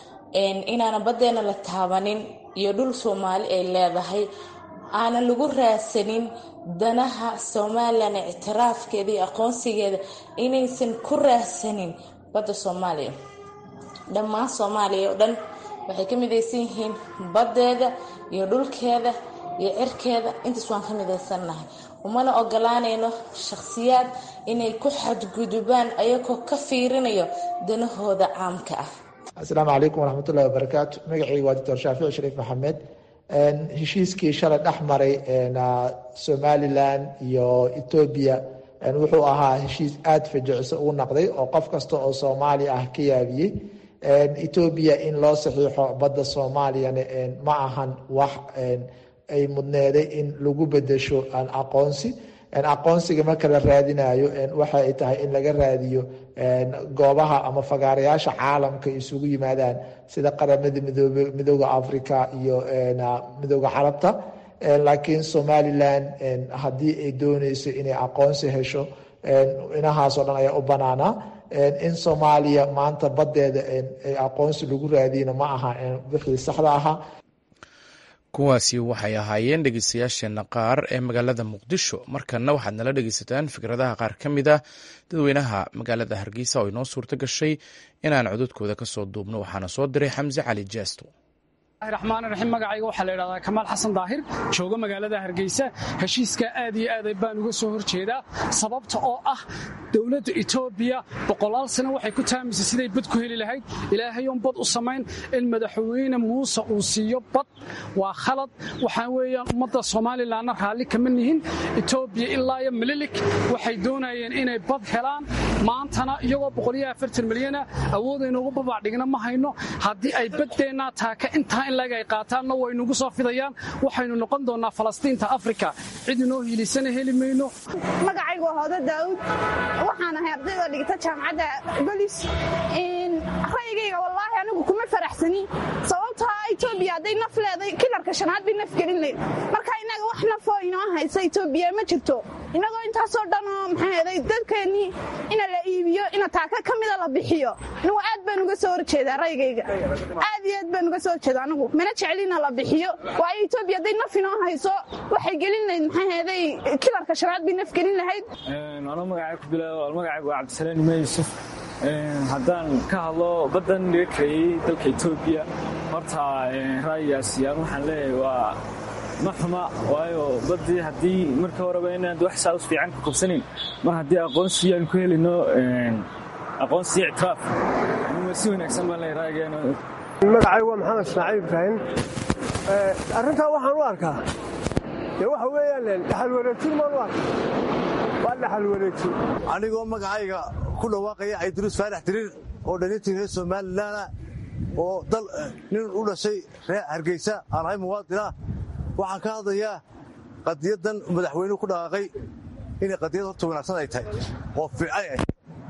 inaana badeena la taabanin iyo dhul soomaali ay leedahay aanan lagu raadsanin danaha somalilan ictiraafkeeda iyo aqoonsigeeda inaysan ku raadsanin badda soomaaliya dhammaan soomaaliya oo dhan waxay ka midaysan yihiin baddeeda iyo dhulkeeda iyo cirkeeda intaas waan ka midaysannahay umana ogolaanayno shakhsiyaad inay ku xadgudubaan ayagoo ka fiirinayo danahooda caamka ah asalaamu calaykum waraxmatullahi wabarakaatu magacayga waa doctor shaafici shariif maxamed heshiiskii shalay dhex maray somalilan iyo etoobiya wuxuu ahaa heshiis aada fajiciso ugu naqday oo qof kasta oo soomaali ah ka yaabiyey etoobiya in loo saxiixo badda soomaaliyana ma ahan wax ay mudneeday in lagu bedesho aqoonsi aqoonsiga marka la raadinayo waxa ay tahay in laga raadiyo goobaha ama fagaarayaasha caalamka isugu yimaadaan sida qaramada midoobe midooda africa iyo midooda carabta laakiin somalilan haddii ay dooneyso inay aqoonsi hesho inahaasoo dhan ayaa u banaanaa in soomaaliya maanta baddeeda aqoonsi lagu raadiyna ma aha wixii saxda ahaa kuwaasi waxay ahaayeen dhegeystayaasheenna qaar ee magaalada muqdisho markanna waxaad nala dhegeysataan fikradaha qaar ka mid ah dadweynaha magaalada hargeysa oo inoo suurto gashay inaan cododkooda ka soo duubno waxaana soo diray xamse cali jeesto raxmaan raxiim magacayga waxaa la yidhahdaa kamaal xasan daahir jooga magaalada hargeysa heshiiska aad iyo aad baan uga soo horjeedaa sababta oo ah dowladda etoobiya boqolaal sano waxay ku taamisay siday bad ku heli lahayd ilaahayoon bad u samayn in madaxweyne muuse uu siiyo bad waa khalad waxaa weeyaan ummadda somalilanna raalli kama nihin etoobiya ilaa iyo mililik waxay doonayeen inay bad helaan maantana iyagoo boqoliyo afartan milyana awoodaynuugu babaacdhigna ma hayno haddii ay baddeenna taaka intaa in laga ay qaataanna waynugu soo fidayaan waxaynu noqon doonnaa falastiinta afrika cid inoo hiilisana heli mayno magacaygu waa hoodo daawud waxaan ahay ardayda dhigta jaamacadda bolis ra'yigayga wallaahi anigu kuma faraxsani sababtaa etoobiya hadday naf leeday kilarka shanaad bay naf gelin layd marka innaga wax nafoo inoo haysa etoobiya ma jirto innagoo intaasoo dhanoo maxaa heeday dadkeennii ina la iibiyo ina taaka ka mida la bixiyo anigu aad baan uga soo horjeedaa ra'yigayga aad iyo aad baan uga soo horjeeda anigu mana jecelina la bixiyo waayo etoobiya hadday naf inoo hayso waxay gelin lahayd maxaa heeday kilarka shanaad bay naf gelin lahayd anuu magacay ku bilaabo magacaygu waa cabdisalaam imaan yuusuf haddaan ka hadlo baddan laga kareeyey dalka etoobiya horta ra'yigaasi aan waxaan leeyahay waa ma xuma waayo baddii haddii marka horeba inaan wax saa us fiican ka kubsanayn mar haddii aqoonsi aan ku helino aqoonsi ictiraaf si wanaagsan baan leeyahay ra'yigeena magacaygu waa maxamed ismaaciil ibraahim arrintaa waxaan u arkaa dee waxa weeyaan dhaxal wareejin maan u arka waa dhaxal wareejin anigoo magacayga ku dhawaaqaya cabdiruus faarax diriir oo dhalintii reer somalilanah oo dal nin u dhashay reer hargeysa aan ahay muwaadinah waxaan ka hadlayaa qadiyaddan madaxweynuhu ku dhaqaaqay inay qadiyad horta wanaagsan ay tahay oo fiicay ah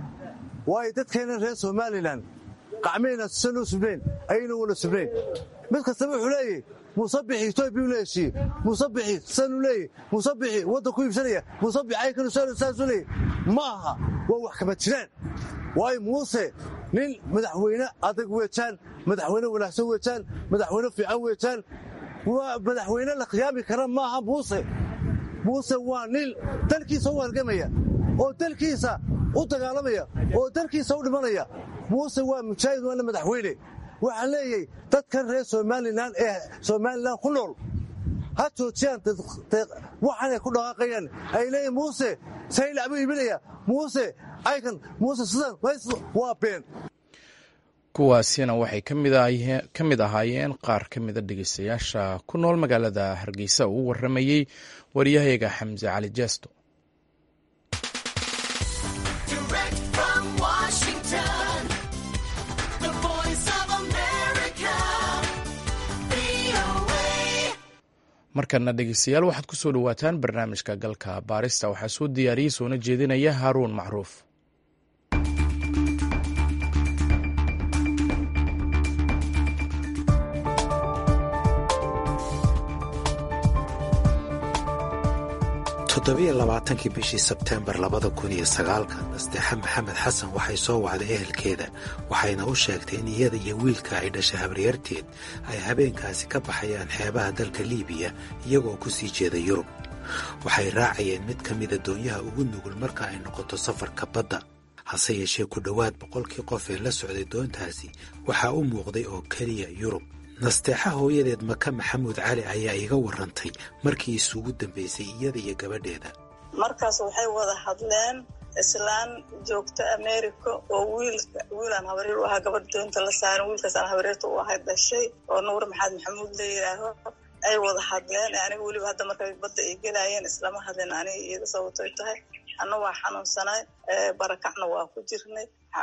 waayo dadkeenna reer somalilan qacmayna sanuu subnayn ayayna wala subnayn mid kastaba wuxuu leeyahy musabixi etoobiya u leeshiye musabixi sanuu leeyahy musabixi waddan ku iibsanaya musabix aykanu saasuu leeyahy ma aha waa wax kama jiraan waayo muuse nin madaxweyne adag weejaan madaxweyne wanaagsan weejaan madaxweyne fiican weejaan waa madaxweyne la khiyaami kara maaha muuse muuse waa nin dalkiisa u halgamaya oo dalkiisa u dagaalamaya oo dalkiisa u dhimanaya muuse waa mujaahid waana madaxweyne waxaan leeyahay dadkan reer somalilan ee somalilan ku nool ha joojiyaan waxaanay ku dhaqaaqayaan ay leeyihin muuse saylac buu iibinaya muuse aykan muuse sidan waa been kuwaasina waxay ka mid ahaayeen qaar ka mida dhegeystayaasha ku nool magaalada hargeysa uu waramayey waryahayaga xamse cali jeesto markana dhegeystayaal waxaad ku soo dhowaataan barnaamijka galka baarista waxaa soo diyaariyey soona jeedinaya haaruun macruuf toddobiyo labaatankii bishii sebteembar labada kun iyo sagaalka nasteexa maxamed xasan waxay soo wacday ehelkeeda waxayna u sheegtay in iyada iyo wiilka ay dhashay habaryarteed ay habeenkaasi ka baxayaan xeebaha dalka liibiya iyagoo ku sii jeeda yurub waxay raacayeen mid ka mida doonyaha ugu nugul marka ay noqoto safarka badda hase yeeshee ku dhowaad boqolkii qof ee la socday doontaasi waxaa u muuqday oo keliya yurub nasteexa hooyadeed maka maxamuud cali ayaa iga warantay markii isugu dambaysay iyada iyo gabadheeda markaas waxay wada hadleen islaan joogta america oo wiilka wiilaan habaryar u ahaa gabadh doonta la saaran wiilkaasaan habaryarta u ahay dhashay oo nuur maxamed maxamuud la yidhaaho ay wada hadleen aniga weliba hadda markay badda ay gelaayeen islama hadleen aniga iyada sababtoy tahay anna waa xanuunsanay barakacna waa ku jirnay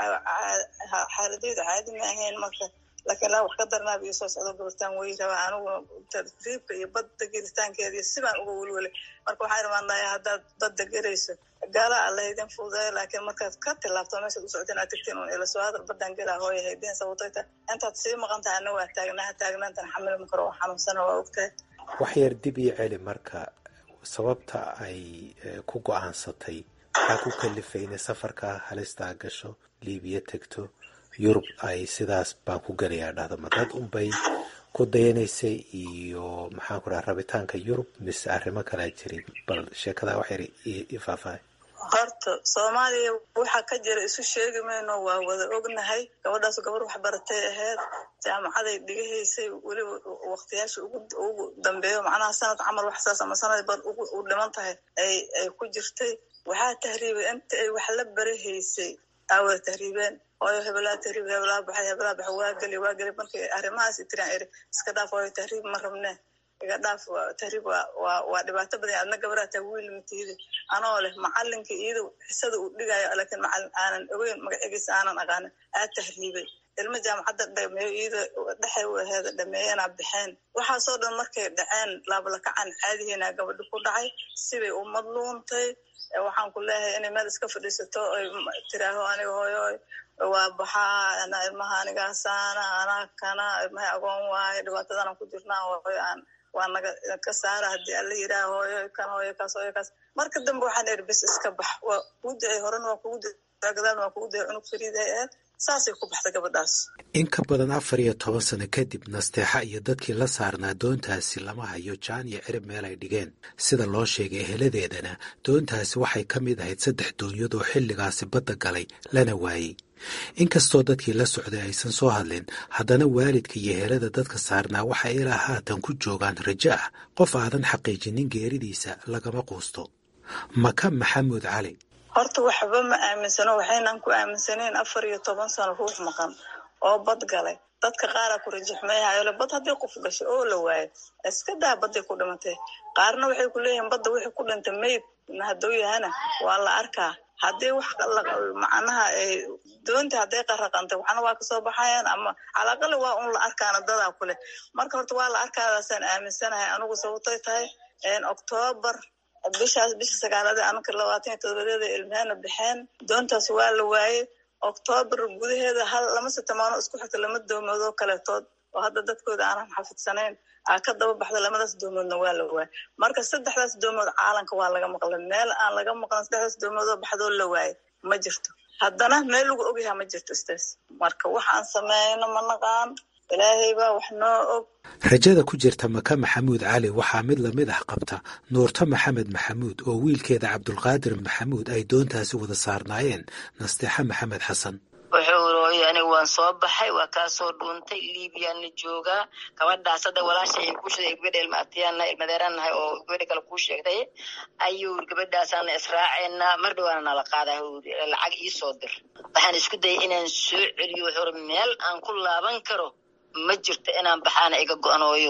xaaladeyda caadi ma ahayn marka laakiin laa wax ka darnaaba iyo soo socdo gabartaan way rabaa anigu tartiibka iyo badda gelitaankeeda iyo sibaan uga welwelay marka waxaan imaanaya haddaad badda gelayso gaala alla idin fududeeyo laakiin markaad ka tilaabto meeshaad u socdeen aad tagtiin un ila soo hadal baddan gelaa hooya haydeen sababtay tahay intaad sii maqan tahay anna waa taagnaa taagnaantan xamili ma karo oo xanuunsana waa ogtahay wax yar dib ii celi marka sababta ay ku go-aansatay maxaa ku kalifay inay safarka halistaa gasho liibiya tegto yurub ay sidaas baan ku gelayaa dhahdo ma dad unbay ku dayanaysay iyo maxaan ku dhaha rabitaanka yurub mise arrimo kalaa jirin bal sheekadaa wax yar i faahfaahay horta soomaaliya waxa ka jira isu sheegi mayno waa wada ognahay gabadhaas gabar wax baratay ahayd jaamacaday dhigahaysay weliba waktiyaasha ugu dambeeyo macnaha sanad camal wax saas ama sanad bad u dhiman tahay ay ay ku jirtay waxaa tahriibay inta ay wax la barahaysay aa wada tahriibeen hooyo hebelaa tahriib hebelaa baxay hebelaa baxay waa geli waa geli markay arrimahaas tiraan iri iska dhaaf hooyo tahriib ma rabne iga dhaaf tahriib waa waa waa dhibaato badan adna gabaraa taa wiil matiidi anoo leh macalinka iyada xisada uu dhigayo laakiin macalin aanan ogeyn magacigiisa aanan aqaanin aa tahriibay ilmo jaamacadda dhameeyo iyada dhexay u aheeda dhameeyana baxeen waxaasoo dhan markay dhaceen laablakacan caadihiina gabadhi ku dhacay sibay u madluuntay waxaan ku leeyahay inay meel iska fadhiisato oy tiraaho aniga hooyo waa baxaa ana ilmaha anigaasaana anaa kana ilmahay agoon waaye dhibaatadana ku jirnaa hooyo aan waa naga ka saara haddii alla yidhaha hooyo kan hooyo kaas hooyo kaas marka dambe waxaan iri bis iska bax waa kugu da-ay horena waa kugu da gadaalna waa kugu da-ay cunug fariiday aheed saasay ku baxday gabadhaas in ka badan afar iyo toban sano kadib nasteexa iyo dadkii la saarnaa doontaasi lama hayo jaan iyo cirib meel ay dhigeen sida loo sheegay eheladeedana doontaasi waxay ka mid ahayd saddex doonyad oo xilligaasi badda galay lana waayey inkastoo dadkii la socday aysan soo hadlin haddana waalidka iyo ehelada dadka saarnaa waxay ilaa haatan ku joogaan rajo ah qof aadan xaqiijinin geeridiisa lagama quusto maka maxamuud cali horta waxba ma aaminsano waxaynan ku aaminsaneyn afar iyo toban sano ruux maqan oo bad galay dadka qaaraa ku rajaxmeeyahayole bad haddii qof gashay oo la waayo iska daa badday ku dhimatay qaarna waxay ku leeyihiin badda wixii ku dhintay mayd hadduu yahana waa la arkaa haddii wax macnaha doonta hadday qaraqantay waxna waa kasoo baxayaan ama calaqali waa un la arkaana dadaa ku leh marka horta waa la arkaadaasaan aaminsanahay anigu sababtay tahay octoobar bishaas bisha sagaalada anaka labaatan iyo todobadeeda ilmahana baxeen doontaas waa la waayey octoobar gudaheeda hal lama sitamaano isku xigta lama doomoodoo kaletood oo hadda dadkooda aanan xafidsanayn aa ka daba baxda lamadaas doomoodna waa la waayey marka saddexdaas doomood caalanka waa laga maqlay meel aan laga maqlan saddexdaas doomoodoo baxdoo la waayey ma jirto haddana meel lagu ogyaha ma jirto staas marka waxaan sameyno ma naqaan ilaahay baa wax noo og rajada ku jirta maka maxamuud cali waxaa mid lamid ah qabta nuurto maxamed maxamuud oo wiilkeeda cabdulqaadir maxamuud ay doontaasi wada saarnaayeen nasteexa maxamed xasan wuxuu rooyay aniga waan soo baxay waa kaasoo dhuuntay liibiyaana joogaa gabadhaas hadda walaasha ay ku sheegay gabadha ilmaatiyaana ilmadeeraanahay oo gabadha kale kuu sheegtay ayuu gabadhaasaana israaceena mar dhawaana nala qaadaa huri lacag iisoo dir waxaan isku dayay inaan soo celiyo wuxuu ri meel aan ku laaban karo ma jirto inaan baxaana iga go-anooyo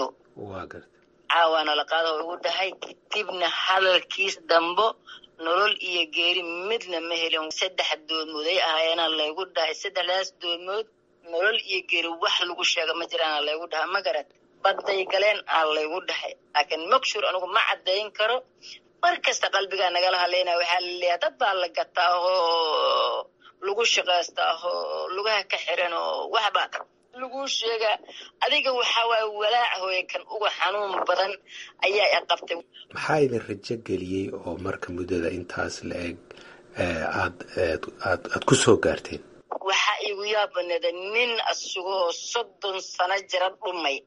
caawaana la qaada oo igu dhahay kadibna hadalkiis dambo nolol iyo geeri midna ma helin saddex doodmood ay ahaayeena laygu dhahay saddexdaas doodmood nolol iyo geeri wax lagu sheega ma jiraana laygu dhahay ma garad badday galeen aa laygu dhahay laakiin makshuur anigu ma caddayn karo mar kasta qalbigaa nagala hadlaynaya waxaa laleeyahay dad baa la gataa oo lagu shaqaysta oo lugaha ka xiran oo waxba laguu sheegaa adiga waxaa waaye walaac hooye kan uga xanuun badan ayaa i qabtay maxaa idin rajo geliyey oo marka muddada intaas la eg aad aad aad ku soo gaarteen waxaa igu yaabaneeda nin asagoo soddon sano jira dhumay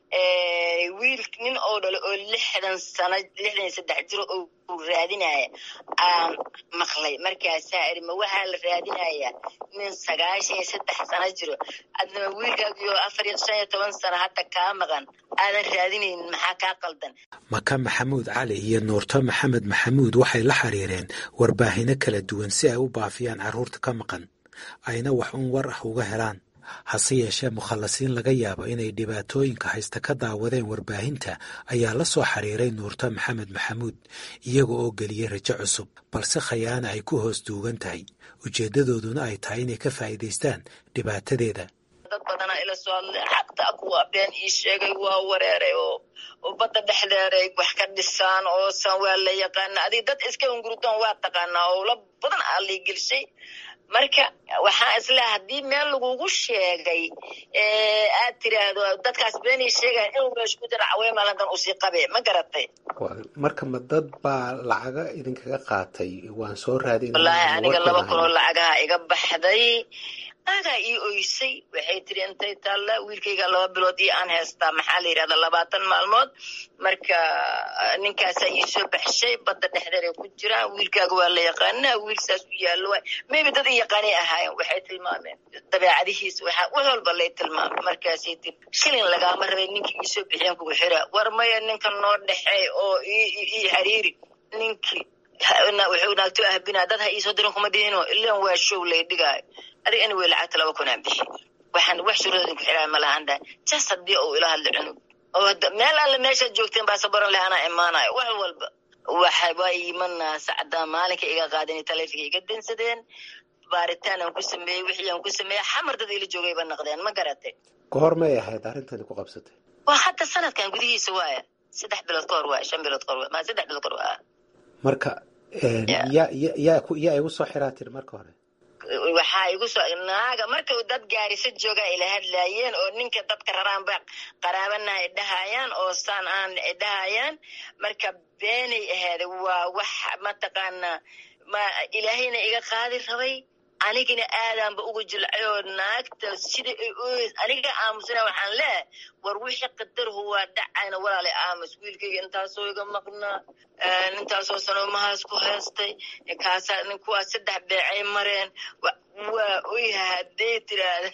wiil nin oo dhale oo lixdan sano lixdan iyo saddex jiro oo raadinaya aan maqlay markaasaa iri ma waxaa la raadinayaa nin sagaashan iyo saddex sano jiro adnama wiilkaagiyo afar iyo shan iyo toban sano hadda kaa maqan aadan raadinaynin maxaa kaa qaldan maka maxamuud cali iyo nuurto maxamed maxamuud waxay la xiriireen warbaahino kala duwan si ay u baafiyaan carruurta ka maqan ayna wax un war ah uga helaan hase yeeshee mukhallasiin laga yaabo inay dhibaatooyinka haysta ka daawadeen warbaahinta ayaa la soo xiriiray nuurto maxamed maxamuud iyaga oo geliyey rajo cusub balse khayaana ay ku hoos duugan tahay ujeeddadooduna ay tahay inay ka faa'iidaystaan dhibaatadeeda dad badanaa ila soo hadlay xaqta kuwa been ii sheegay waa wareeray oo oo badda dhexdeeray wax ka dhisaan oo san waa la yaqaana adig dad iska ungurutaan waa taqaanaa oo la badan aa lii gelshay marka waxaan islaha haddii meel lagugu sheegay aad tiraahdo dadkaas beenay sheegayan inuu meesha ku jira caweymalandan usii qabe ma garatay marka ma dad baa lacaga idinkaga qaatay waan soo raadin wallaahi aniga laba kun oo lacagaha iga baxday naagaa ii oysay waxay tiri intay taalla wiilkayga laba bilood iyo aan haystaa maxaa la yidhahda labaatan maalmood marka ninkaasaa ii soo baxshay badda dhexdeeray ku jiraan wiilkaaga waa la yaqaanaa wiil saas u yaallo waay maybe dad i yaqaanay ahaayeen waxay tilmaameen dabeecadihiisa waxaa wax walba lay tilmaamay markaasay tiri shilin lagaama rabay ninkii ii soo bixiyeen kugu xiraa war maya ninka noo dhexeey oo ii xiriiri ninkii wuxuu naagto ahbinaa dad ha iisoo dirin kuma dhihino ilan waa show lay dhigaayo adiga anyway lacagta laba kun aan bixi waxaan wax shuruudin ku xidhaa ma lahan dhahay jas haddii uu ila hadla cunug oo meel alle meeshaad joogteen baa sabaran leh anaa imaanayo wax walba waxa waa iimanaa sacdaa maalinka iga qaadin taleefonka iga dansadeen baaritaan aan ku sameeyey wixii aan ku sameeyey xamar dad ila joogayba naqdeen ma garatay goor may ahayd arrintani ku qabsatay waa hadda sanadkan gudihiisa waaya saddex bilood ka hor waaya shan bilood ka hor waaya ma saddex bilood ka hor waaya marka yaa yaa yaa igu soo xiraa tiri marka hore waxaa igu soo naaga marka dad gaarisa joogaa ila hadlaayeen oo ninka dadka raraanba qaraabanaha idhahayaan oo saan aan idhahayaan marka beenay ahaada waa wax mataqaanaa ma ilaahayna iga qaadi rabay anigina aadaanba uga jilcay oo naagta sida ay ooys aniga aamusana waxaan leehay war wixii qadarhu waa dhacayna walaalay aamus wiilkayga intaasoo iga maqnaa intaasoo sanomahaas ku haystay kaasaa nin kuwaas saddex beecay mareen waa oyha hadday tiraahda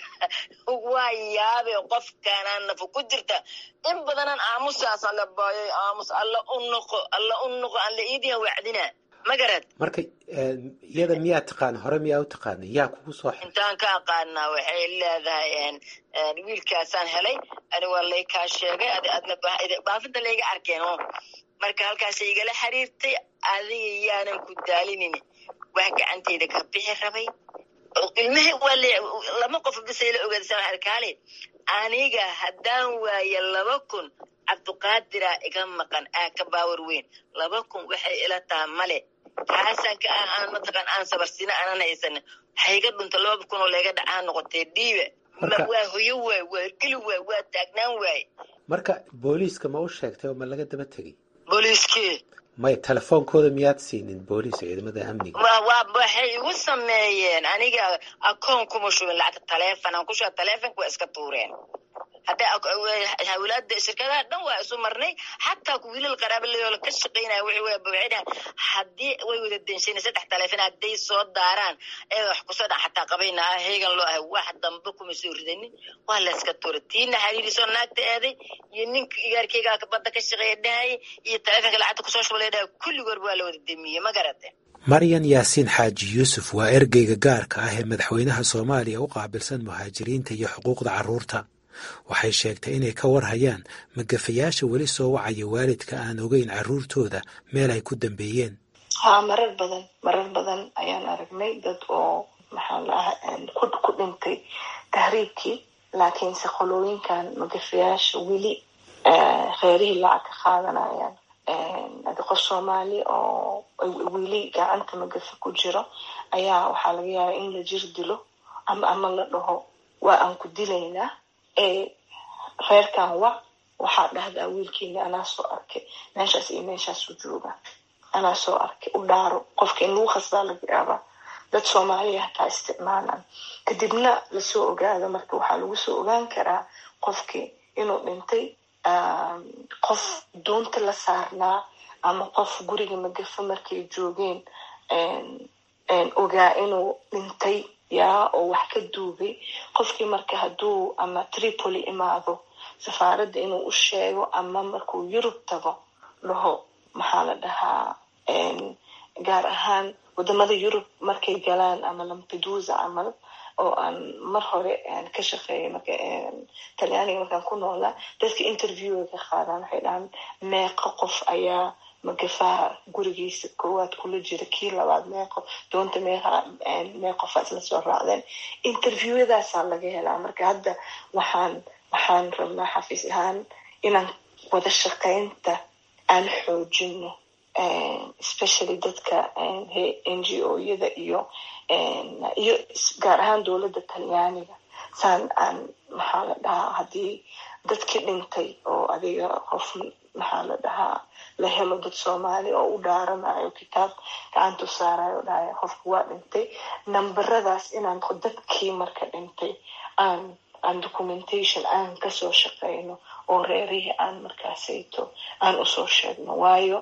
waa yaabe qofkaanaa nafa ku jirta in badanaan aamusaas alla baayoy aamus alla u noqo alla u noqo alla iidiyan wacdinaa ma garad marka iyada miyaa taqaana hore miyaa u taqaana yaa kugu soo xir intaan ka aqaanaa waxay leedahay wiilkaasaan helay ani waa lay kaa sheegay adna baafinta layga arkeen o marka halkaasay igala xiriirtay adiga yaanan ku daalinin wax gacanteyda ka bixi rabay ilmaha waa lama qof bisay la ogaadsan arkaale aniga haddaan waaye laba kun cabduqaadira iga maqan aa ka baawar weyn laba kun waxay ila taha male taasaan ka ah aan mataqaan aan sabarsina aanan haysan hayga dhunta laba kun oo layga dhacaa noqotee dhiibe waa hoyo waay waa hergeli waay waa taagnaan waay marka booliiska ma u sheegtay oo ma laga daba tegey booliiskii maya telefoonkooda miyaad siinin booliis ciidamada amniga waa waxay igu sameeyeen aniga akoon kuma shubin lacagta taleefon aan ku shuba taleefonka waa iska tuureen hadda hawlaada shirkadaha dhan waa isu marnay xataa wiilal qaraaba leeyo ka shaqaynaya wixii way bawcida haddii way wada denshayn saddex taleefon hadday soo daaraan ee wax kusoo dhan xataa qabayna ah heegan loo ahay wax dambe kuma soo ridanin waa la iska tuura tiina xariirisoo naagta eeday iyo ninka igaarkeygaa badda ka shaqeeya dhahayay iyo taleefonka lacagta kusoo shubay dhahay kulligood waa la wada demiyey ma garate maryan yaasiin xaaji yuusuf waa ergeyga gaarka ah ee madaxweynaha soomaaliya u qaabilsan muhaajiriinta iyo xuquuqda carruurta waxay sheegtay inay ka warhayaan magafayaasha weli soo wacaya waalidka aan ogeyn carruurtooda meel ay ku dambeeyeen haa marar badan marar badan ayaan aragnay dad oo maxaa laaha ku dhintay tahriibkii laakiinse qolooyinkan magafayaasha weli reerihii lacag ka qaadanayaan adi qof soomaali oo weli gacanta magafa ku jiro ayaa waxaa laga yaabaa in la jir dilo ama ama la dhaho waa aan ku dilaynaa reerkan wa waxaa dhahdaa wiilkiina anaa soo arkay meeshaas iyo meeshaasu jooga anaa soo arkay u dhaaro qofka in lagu khasbaa laga yaabaa dad soomaaliya hataa isticmaalaan kadibna lasoo ogaado marka waxaa lagu soo ogaan karaa qofkii inuu dhintay qof doonta la saarnaa ama qof guriga magafa markay joogeen ogaa inuu dhintay yaa oo wax ka duugay qofkii marka hadduu ama tripoli imaado safaaradda inuu u sheego ama markuu yurub tago dhaho maxaa la dhahaa gaar ahaan wadamada yurub markay galaan ama lampedusa camal oo aan mar hore ka shaqeeyay marka talyaaniga markaan ku noolaa dadka interviewga ka qaadaan waxay dhahaan meeqo qof ayaa magafaha gurigiisa koowaad kula jira kii labaad meeqo doonta meeqa meeqofa isla soo raacdeen interviewyadaasaa laga helaa marka hadda waxaan waxaan rabnaa xafiis ahaan inaan wada shaqeynta aan xoojino especially dadka n g o yada iyo iyo gaar ahaan dowladda talyaaniga saan aan maxaa la dhahaa haddii dadkii dhintay oo adiga qof maxaa la dhahaa la helo dad soomaali oo u dhaaranayo kitaab gacantu saarayo dhahay qofka waa dhintay namberadaas inaan dadkii marka dhintay aan aan documentation aan kasoo shaqeyno oo reerihii aan markaasayto aan usoo sheegno waayo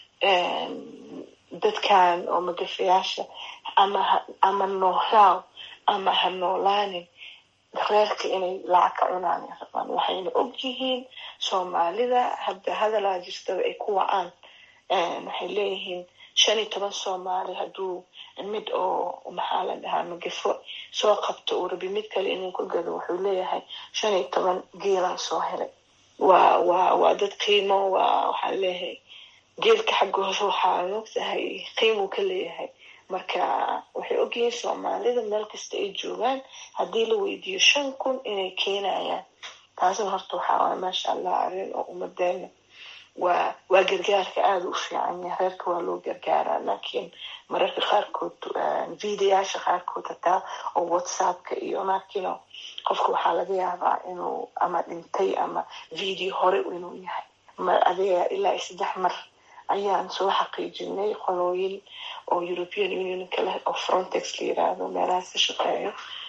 dadkan oo magafayaasha ama ama noolaaw ama ha noolaanin reerka inay lacag ka cunaan rabaan waxayna og yihiin soomaalida hadda hadalaa jirtaba ay ku wacaan waxay leeyihiin shan iyo toban soomaali hadduu mid oo maxaa la dhahaa magafo soo qabto uu rabi mid kale inuu ka gado wuxuu leeyahay shan iyo toban geelaan soo helay waa waa waa dad qiimo waa waxaa leeyahay geelka xaggooda waxaa mogtahay qiimuu ka leeyahay marka waxay ogyihiin soomaalida meel kasta ay joogaan haddii la weydiiyo shan kun inay keenayaan taasna horta waxaa waay maasha allah arrin oo ummadeena waa waa gargaarka aada u fiican yahay reerka waa loo gargaaraa laakiin mararka qaarkood videoyaasha qaarkood hataa oo whatsappka iyo markino qofka waxaa laga yaabaa inuu ama dhintay ama video hore inuu yahay ma adiga ilaa saddex mar ayaan soo xaqiijinay qolooyin oo european unionka leh oo frontex la yiraahdo meelahaas ka shaqeeyo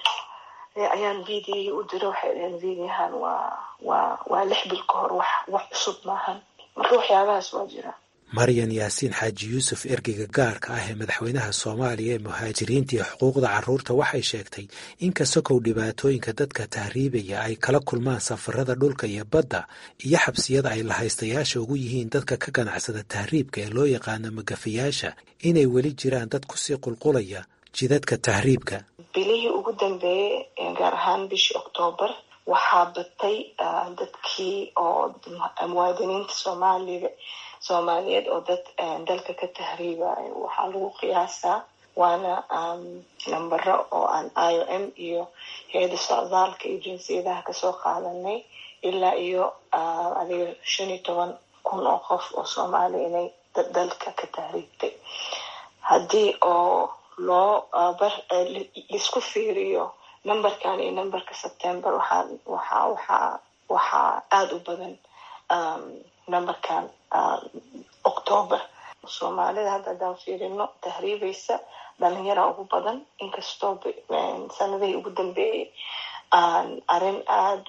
ayaan videoyi u diro waxay dhaheen videohan waa waa waa lix bil ka hor wax wax cusub maahan marka waxyaabahaas waa jira maryan yaasiin xaaji yuusuf ergeyga gaarka ah ee madaxweynaha soomaaliya ee muhaajiriinta iyo xuquuqda carruurta waxay sheegtay in kasakow dhibaatooyinka dadka tahriibaya ay kala kulmaan safarada dhulka iyo badda iyo xabsiyada ay lahaystayaasha ugu yihiin dadka ka ganacsada tahriibka ee loo yaqaano magafayaasha inay weli jiraan dad kusii qulqulaya jidadka tahriibka bilihii ugu dambeeyey gaar ahaan bishii oktoobar waxaa batay dadkii oo muwaadiniinta soomaaliga soomaaliyeed oo dad dalka ka tahriibayo waxaa lagu qiyaasaa waana nambaro oo aan i o m iyo hay-adda socdaalka iyo jinsiyadaha kasoo qaadanay ilaa iyo adiga shan iyo toban kun oo qof oo soomaaliya inay dalka ka tahriibtay haddii oo loo laisku fiiriyo numberkan iyo numberka september waxaa waxaa waxaa waxaa aada u badan numberkan octoober soomaalida hadda haddaan fiirino tahriibaysa dhalinyara ugu badan inkastoo sanadihii ugu dambeeyey aan arrin aada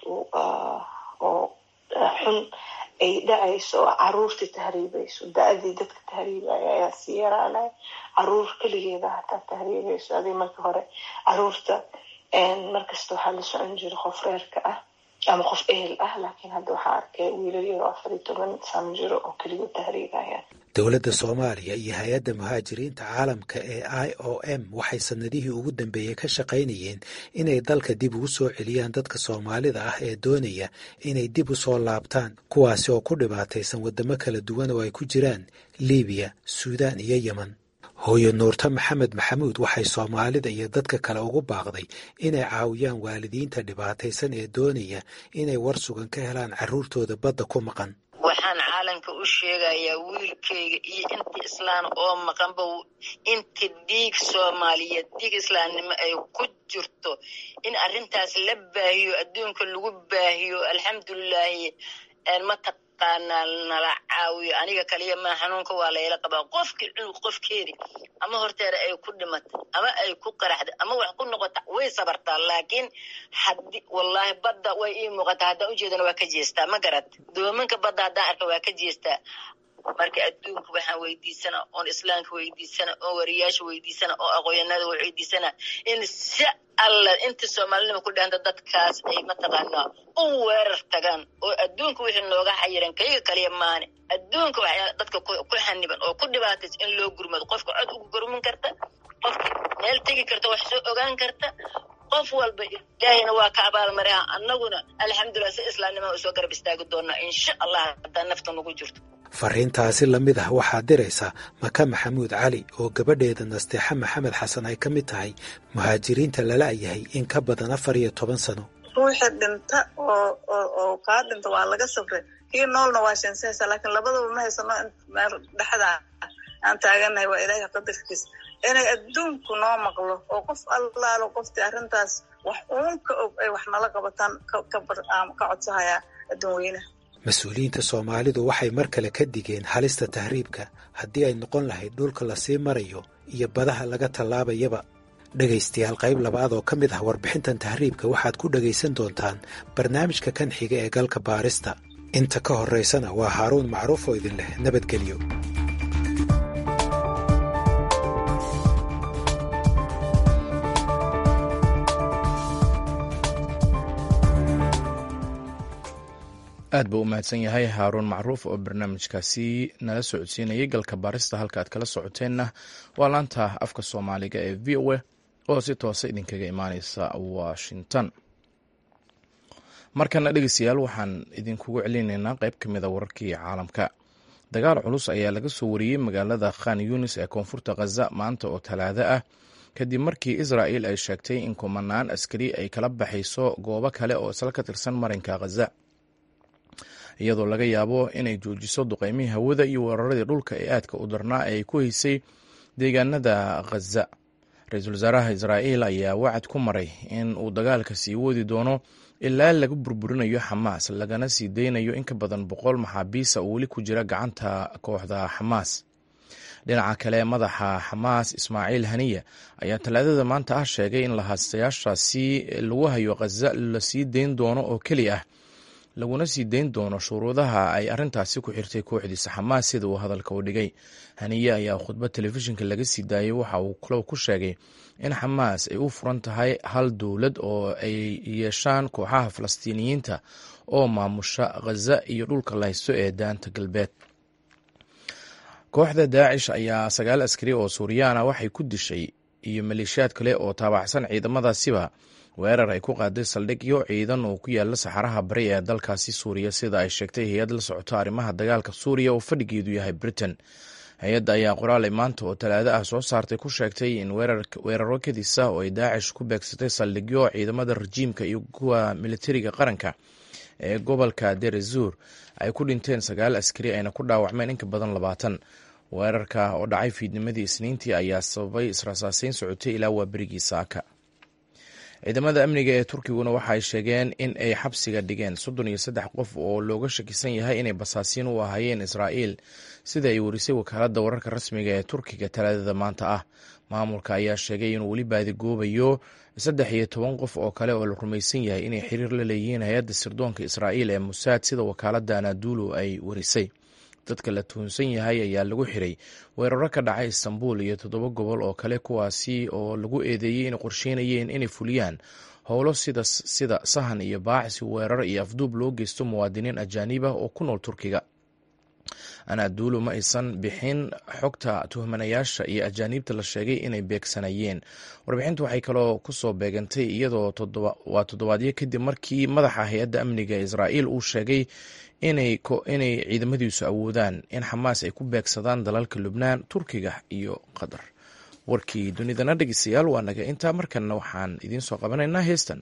oo xun ay dhacayso oo caruurtii tahriibayso da-dii dadka tahriibaya ayaa sii yaraanay caruur keligeeda hataa tahriibayso adig marka hore caruurta markasta waxaa la socon jira qof reerka ah ama qof ehel ah laakiin hadda waxaa arkay wiilal yaro afar iyo toban sano jiro oo keligood tahriibaya dowladda soomaaliya iyo hay-adda muhaajiriinta caalamka ee i o m waxay sanadihii ugu dambeeyey ka shaqaynayeen inay dalka dib ugu soo celiyaan dadka soomaalida ah ee doonaya inay dib u soo laabtaan kuwaasi oo ku dhibaataysan waddamo kala duwan oo ay ku jiraan libiya suudaan iyo yemen hooyo nuurto maxamed maxamuud waxay soomaalida iyo dadka kale ugu baaqday inay caawiyaan waalidiinta dhibaataysan ee doonaya inay war sugan ka helaan carruurtooda badda ku maqan waxaan islaamka u sheegayaa wiilkayga iyo inti islaan oo maqanba inta dhiig soomaaliyeed dhiig islaamnimo ay ku jirto in arrintaas la baahiyo adduunka lagu baahiyo alxamdulilaahi mataqaanaa nala caawiyo aniga kaliya maa xanuunka waa layla qabaa qofkii cunug qofkeedi ama horteeda ay ku dhimatay ama ay ku qaraxda ama wax ku noqota way sabartaa laakiin hadi wallaahi badda way ii muuqataa haddaan ujeedana waa ka jeestaa ma garat doominka badda haddaan arka waa ka jeestaa marka adduunka waxaan weydiisana oon islaamka weydiisana oon wariyaasha weydiisana oo aqoonyanada weydiisana in si alla inta soomaalinima ku dhahanta dadkaas ay mataqaanaa u weerar tagaan oo adduunka wixii nooga xayiran kayga kaliya maane adduunka waxyaa dadka ku xaniban oo ku dhibaataysa in loo gurmado qofka cod ugu gurmin karta qofka meel tegi karta wax soo ogaan karta qof walba ilaahayna waa ka abaalmariha annaguna alxamdulilah si islaamnimada usoo garab istaagi doonaa insha allah haddaa nafta nagu jirto fariintaasi la mid ah waxaa diraysa maka maxamuud cali oo gabadheeda nasteexa maxamed xasan ay ka mid tahay muhaajiriinta lala yahay in ka badan afar iyo toban sano ruuxi dhinta oo oo kaa dhinta waa laga safray kii noolna waa shensahaysa laakiin labadaba ma haysano meel dhexda aan taaganahay waa ilaahay qadarkiis inay adduunku noo maqlo oo qof allaalo qoftii arrintaas wax uun ka og ay wax nala qabataan ka codsahayaa adduun weynaha mas-uuliyiinta soomaalidu waxay mar kale ka digeen halista tahriibka haddii ay noqon lahayd dhulka lasii marayo iyo badaha laga tallaabayaba dhegaystayaal qayb labaad oo ka mid ah warbixintan tahriibka waxaad ku dhegaysan doontaan barnaamijka kan xiga ee galka baarista inta ka horraysana waa haaruun macruuf oo idin leh nabadgelyo aad buu u mahadsan yahay haaruun macruuf oo barnaamijkaasi nala socodsiinayay galka baarista halka aad kala socoteenna waa laanta afka soomaaliga ee v o a oo si toosa idinkaga imaaneysa washington markana dhegeystayaal waxaan idinkugu celinaynaa qeyb ka mid a wararkii caalamka dagaal culus ayaa laga soo wariyey magaalada khan yunis ee koonfurta khaza maanta oo talaado ah kadib markii israa'il ay sheegtay in kumanaan askari ay kala baxayso goobo kale oo isla ka tirsan marinka khaza iyadoo laga yaabo inay joojiso duqeymihii hawada iyo weeraradii dhulka ee aadka u darnaa ee ay ku haysay deegaanada khaza ra-iisul wasaaraha israa'iil ayaa wacad ku maray in uu dagaalka sii wadi doono ilaa laga burburinayo xamaas lagana sii deynayo in ka badan boqol maxaabiisa oo weli ku jira gacanta kooxda xamaas dhinaca kale madaxa xamaas ismaaciil haniya ayaa talaadada maanta ah sheegay in lahaastayaashaasi lagu hayo khaza lasii deyn doono oo keli ah laguna sii deyn doono shuruudaha ay arintaasi ku xirtay kooxdiisa xamaas sida uu hadalka u dhigay haniye ayaa khudbad telefishinka laga sii daayey waxa uu kalow ku sheegay in xamaas ay u furan tahay hal dowlad oo ay yeeshaan kooxaha falastiiniyiinta oo maamusha khaza iyo dhulka la haysto ee daanta galbeed kooxda daacish ayaa sagaal askari oo suuriyaana waxay ku dishay iyo maleeshiyaad kale oo taabacsan ciidamadaasiba weerar ay ku qaaday saldhigyo ciidan oo ku yaala saxaraha bari ee dalkaasi suuriya sida ay sheegtay hay-ad la socoto arrimaha dagaalka suuriya oo fadhigeedu yahay britain hay-adda ayaa qoraal ay maanta oo talaado ah soo saartay ku sheegtay in weeraro kadisa oo ay daacish ku beegsatay saldhigyo ciidamada rajiimka iyo kuwa militariga qaranka ee gobolka derezuur ay ku dhinteen sagaal askari ayna ku dhaawacmeen inka badan labaatan weerarka oo dhacay fiidnimadii isniintii ayaa sababay israsaaseyn socotay ilaa waa berigii saaka ciidamada amniga ee turkiguna waxa ay sheegeen in ay xabsiga dhigeen soddon iyo saddex qof oo looga shakisan yahay inay basaasiin u ahaayeen israa'iil sida ay warisay wakaaladda wararka rasmiga ee turkiga talaadada maanta ah maamulka ayaa sheegay inuu weli baadigoobayo saddex iyo toban qof oo kale oo la rumaysan yahay inay xiriir la leeyihiin hay-adda sirdoonka israa'iil ee musaad sida wakaaladda anadulu ay warisay dadka la tuhunsan yahay ayaa lagu xiray weeraro ka dhacay istanbul iyo toddoba gobol oo kale kuwaasi oo lagu eedeeyey inay qorsheynayeen inay fuliyaan howlo sida sida sahan iyo baacsi weerar iyo afduub loo geysto muwaadiniin ajaanib ah oo ku nool turkiga anadulu ma aysan bixin xogta tuhmanayaasha iyo ajaaniibta la sheegay inay beegsanayeen warbixintu waxay kaloo kusoo beegantay iyadoo waa toddobaadyo kadib markii madaxa hay-adda amniga israa'iil uu sheegay inay ciidamadiisu awoodaan in xamaas ay ku beegsadaan dalalka lubnaan turkiga iyo qatar warkii dunidana dhegeystayaal waa naga intaa markanna waxaan idiin soo qabanaynaa heestan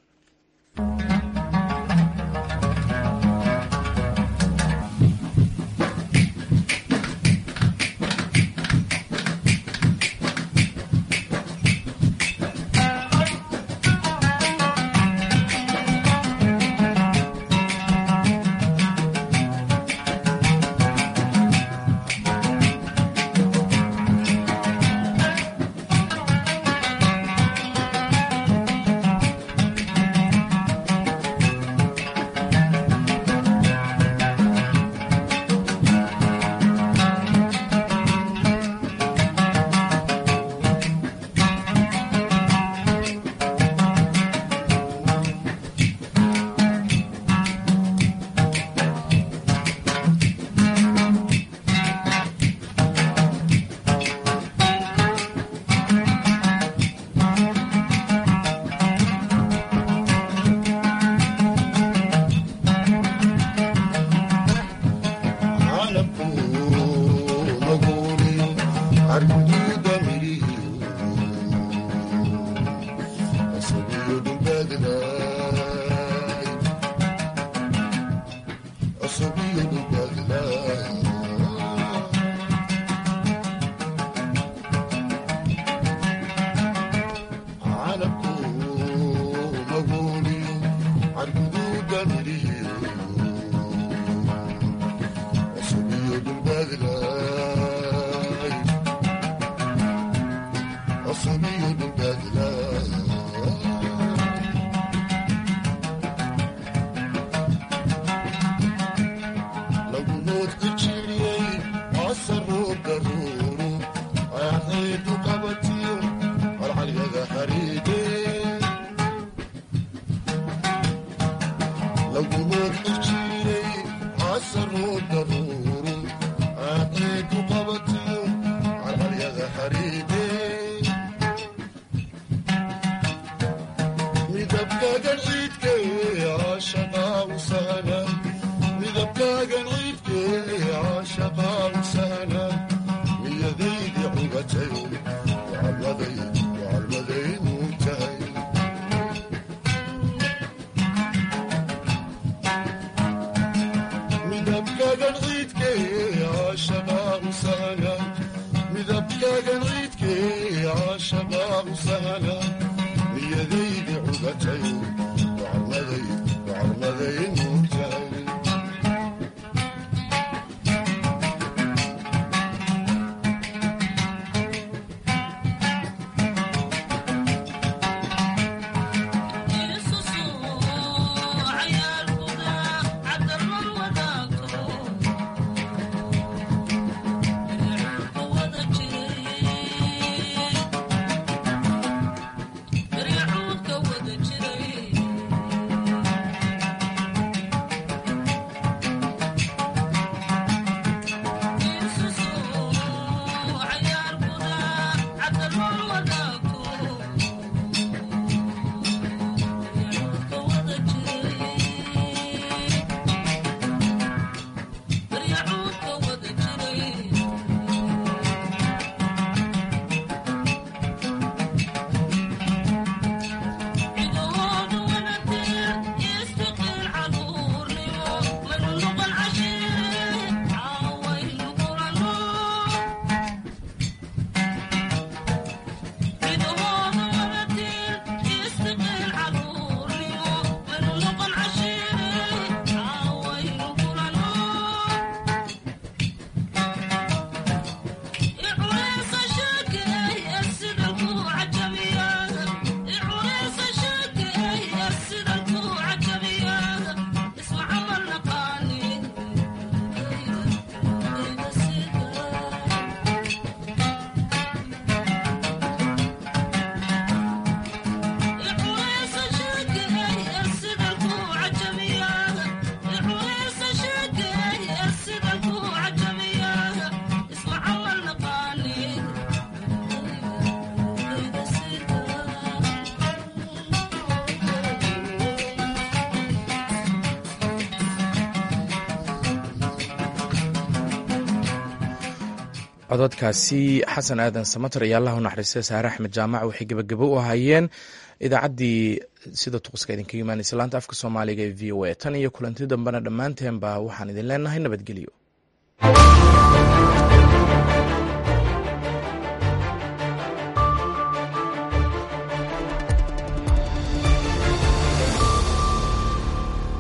cododkaasi xasan aadan samater iyo allah u naxariistay saare axmed jaamac waxay gebagabo u ahaayeen idaacaddii sida tuquska idinkaga imaanaysa laanta afka soomaaliga ee v o a tan iyo kulanti dambena dhammaanteenba waxaan idin leenahay nabadgelyo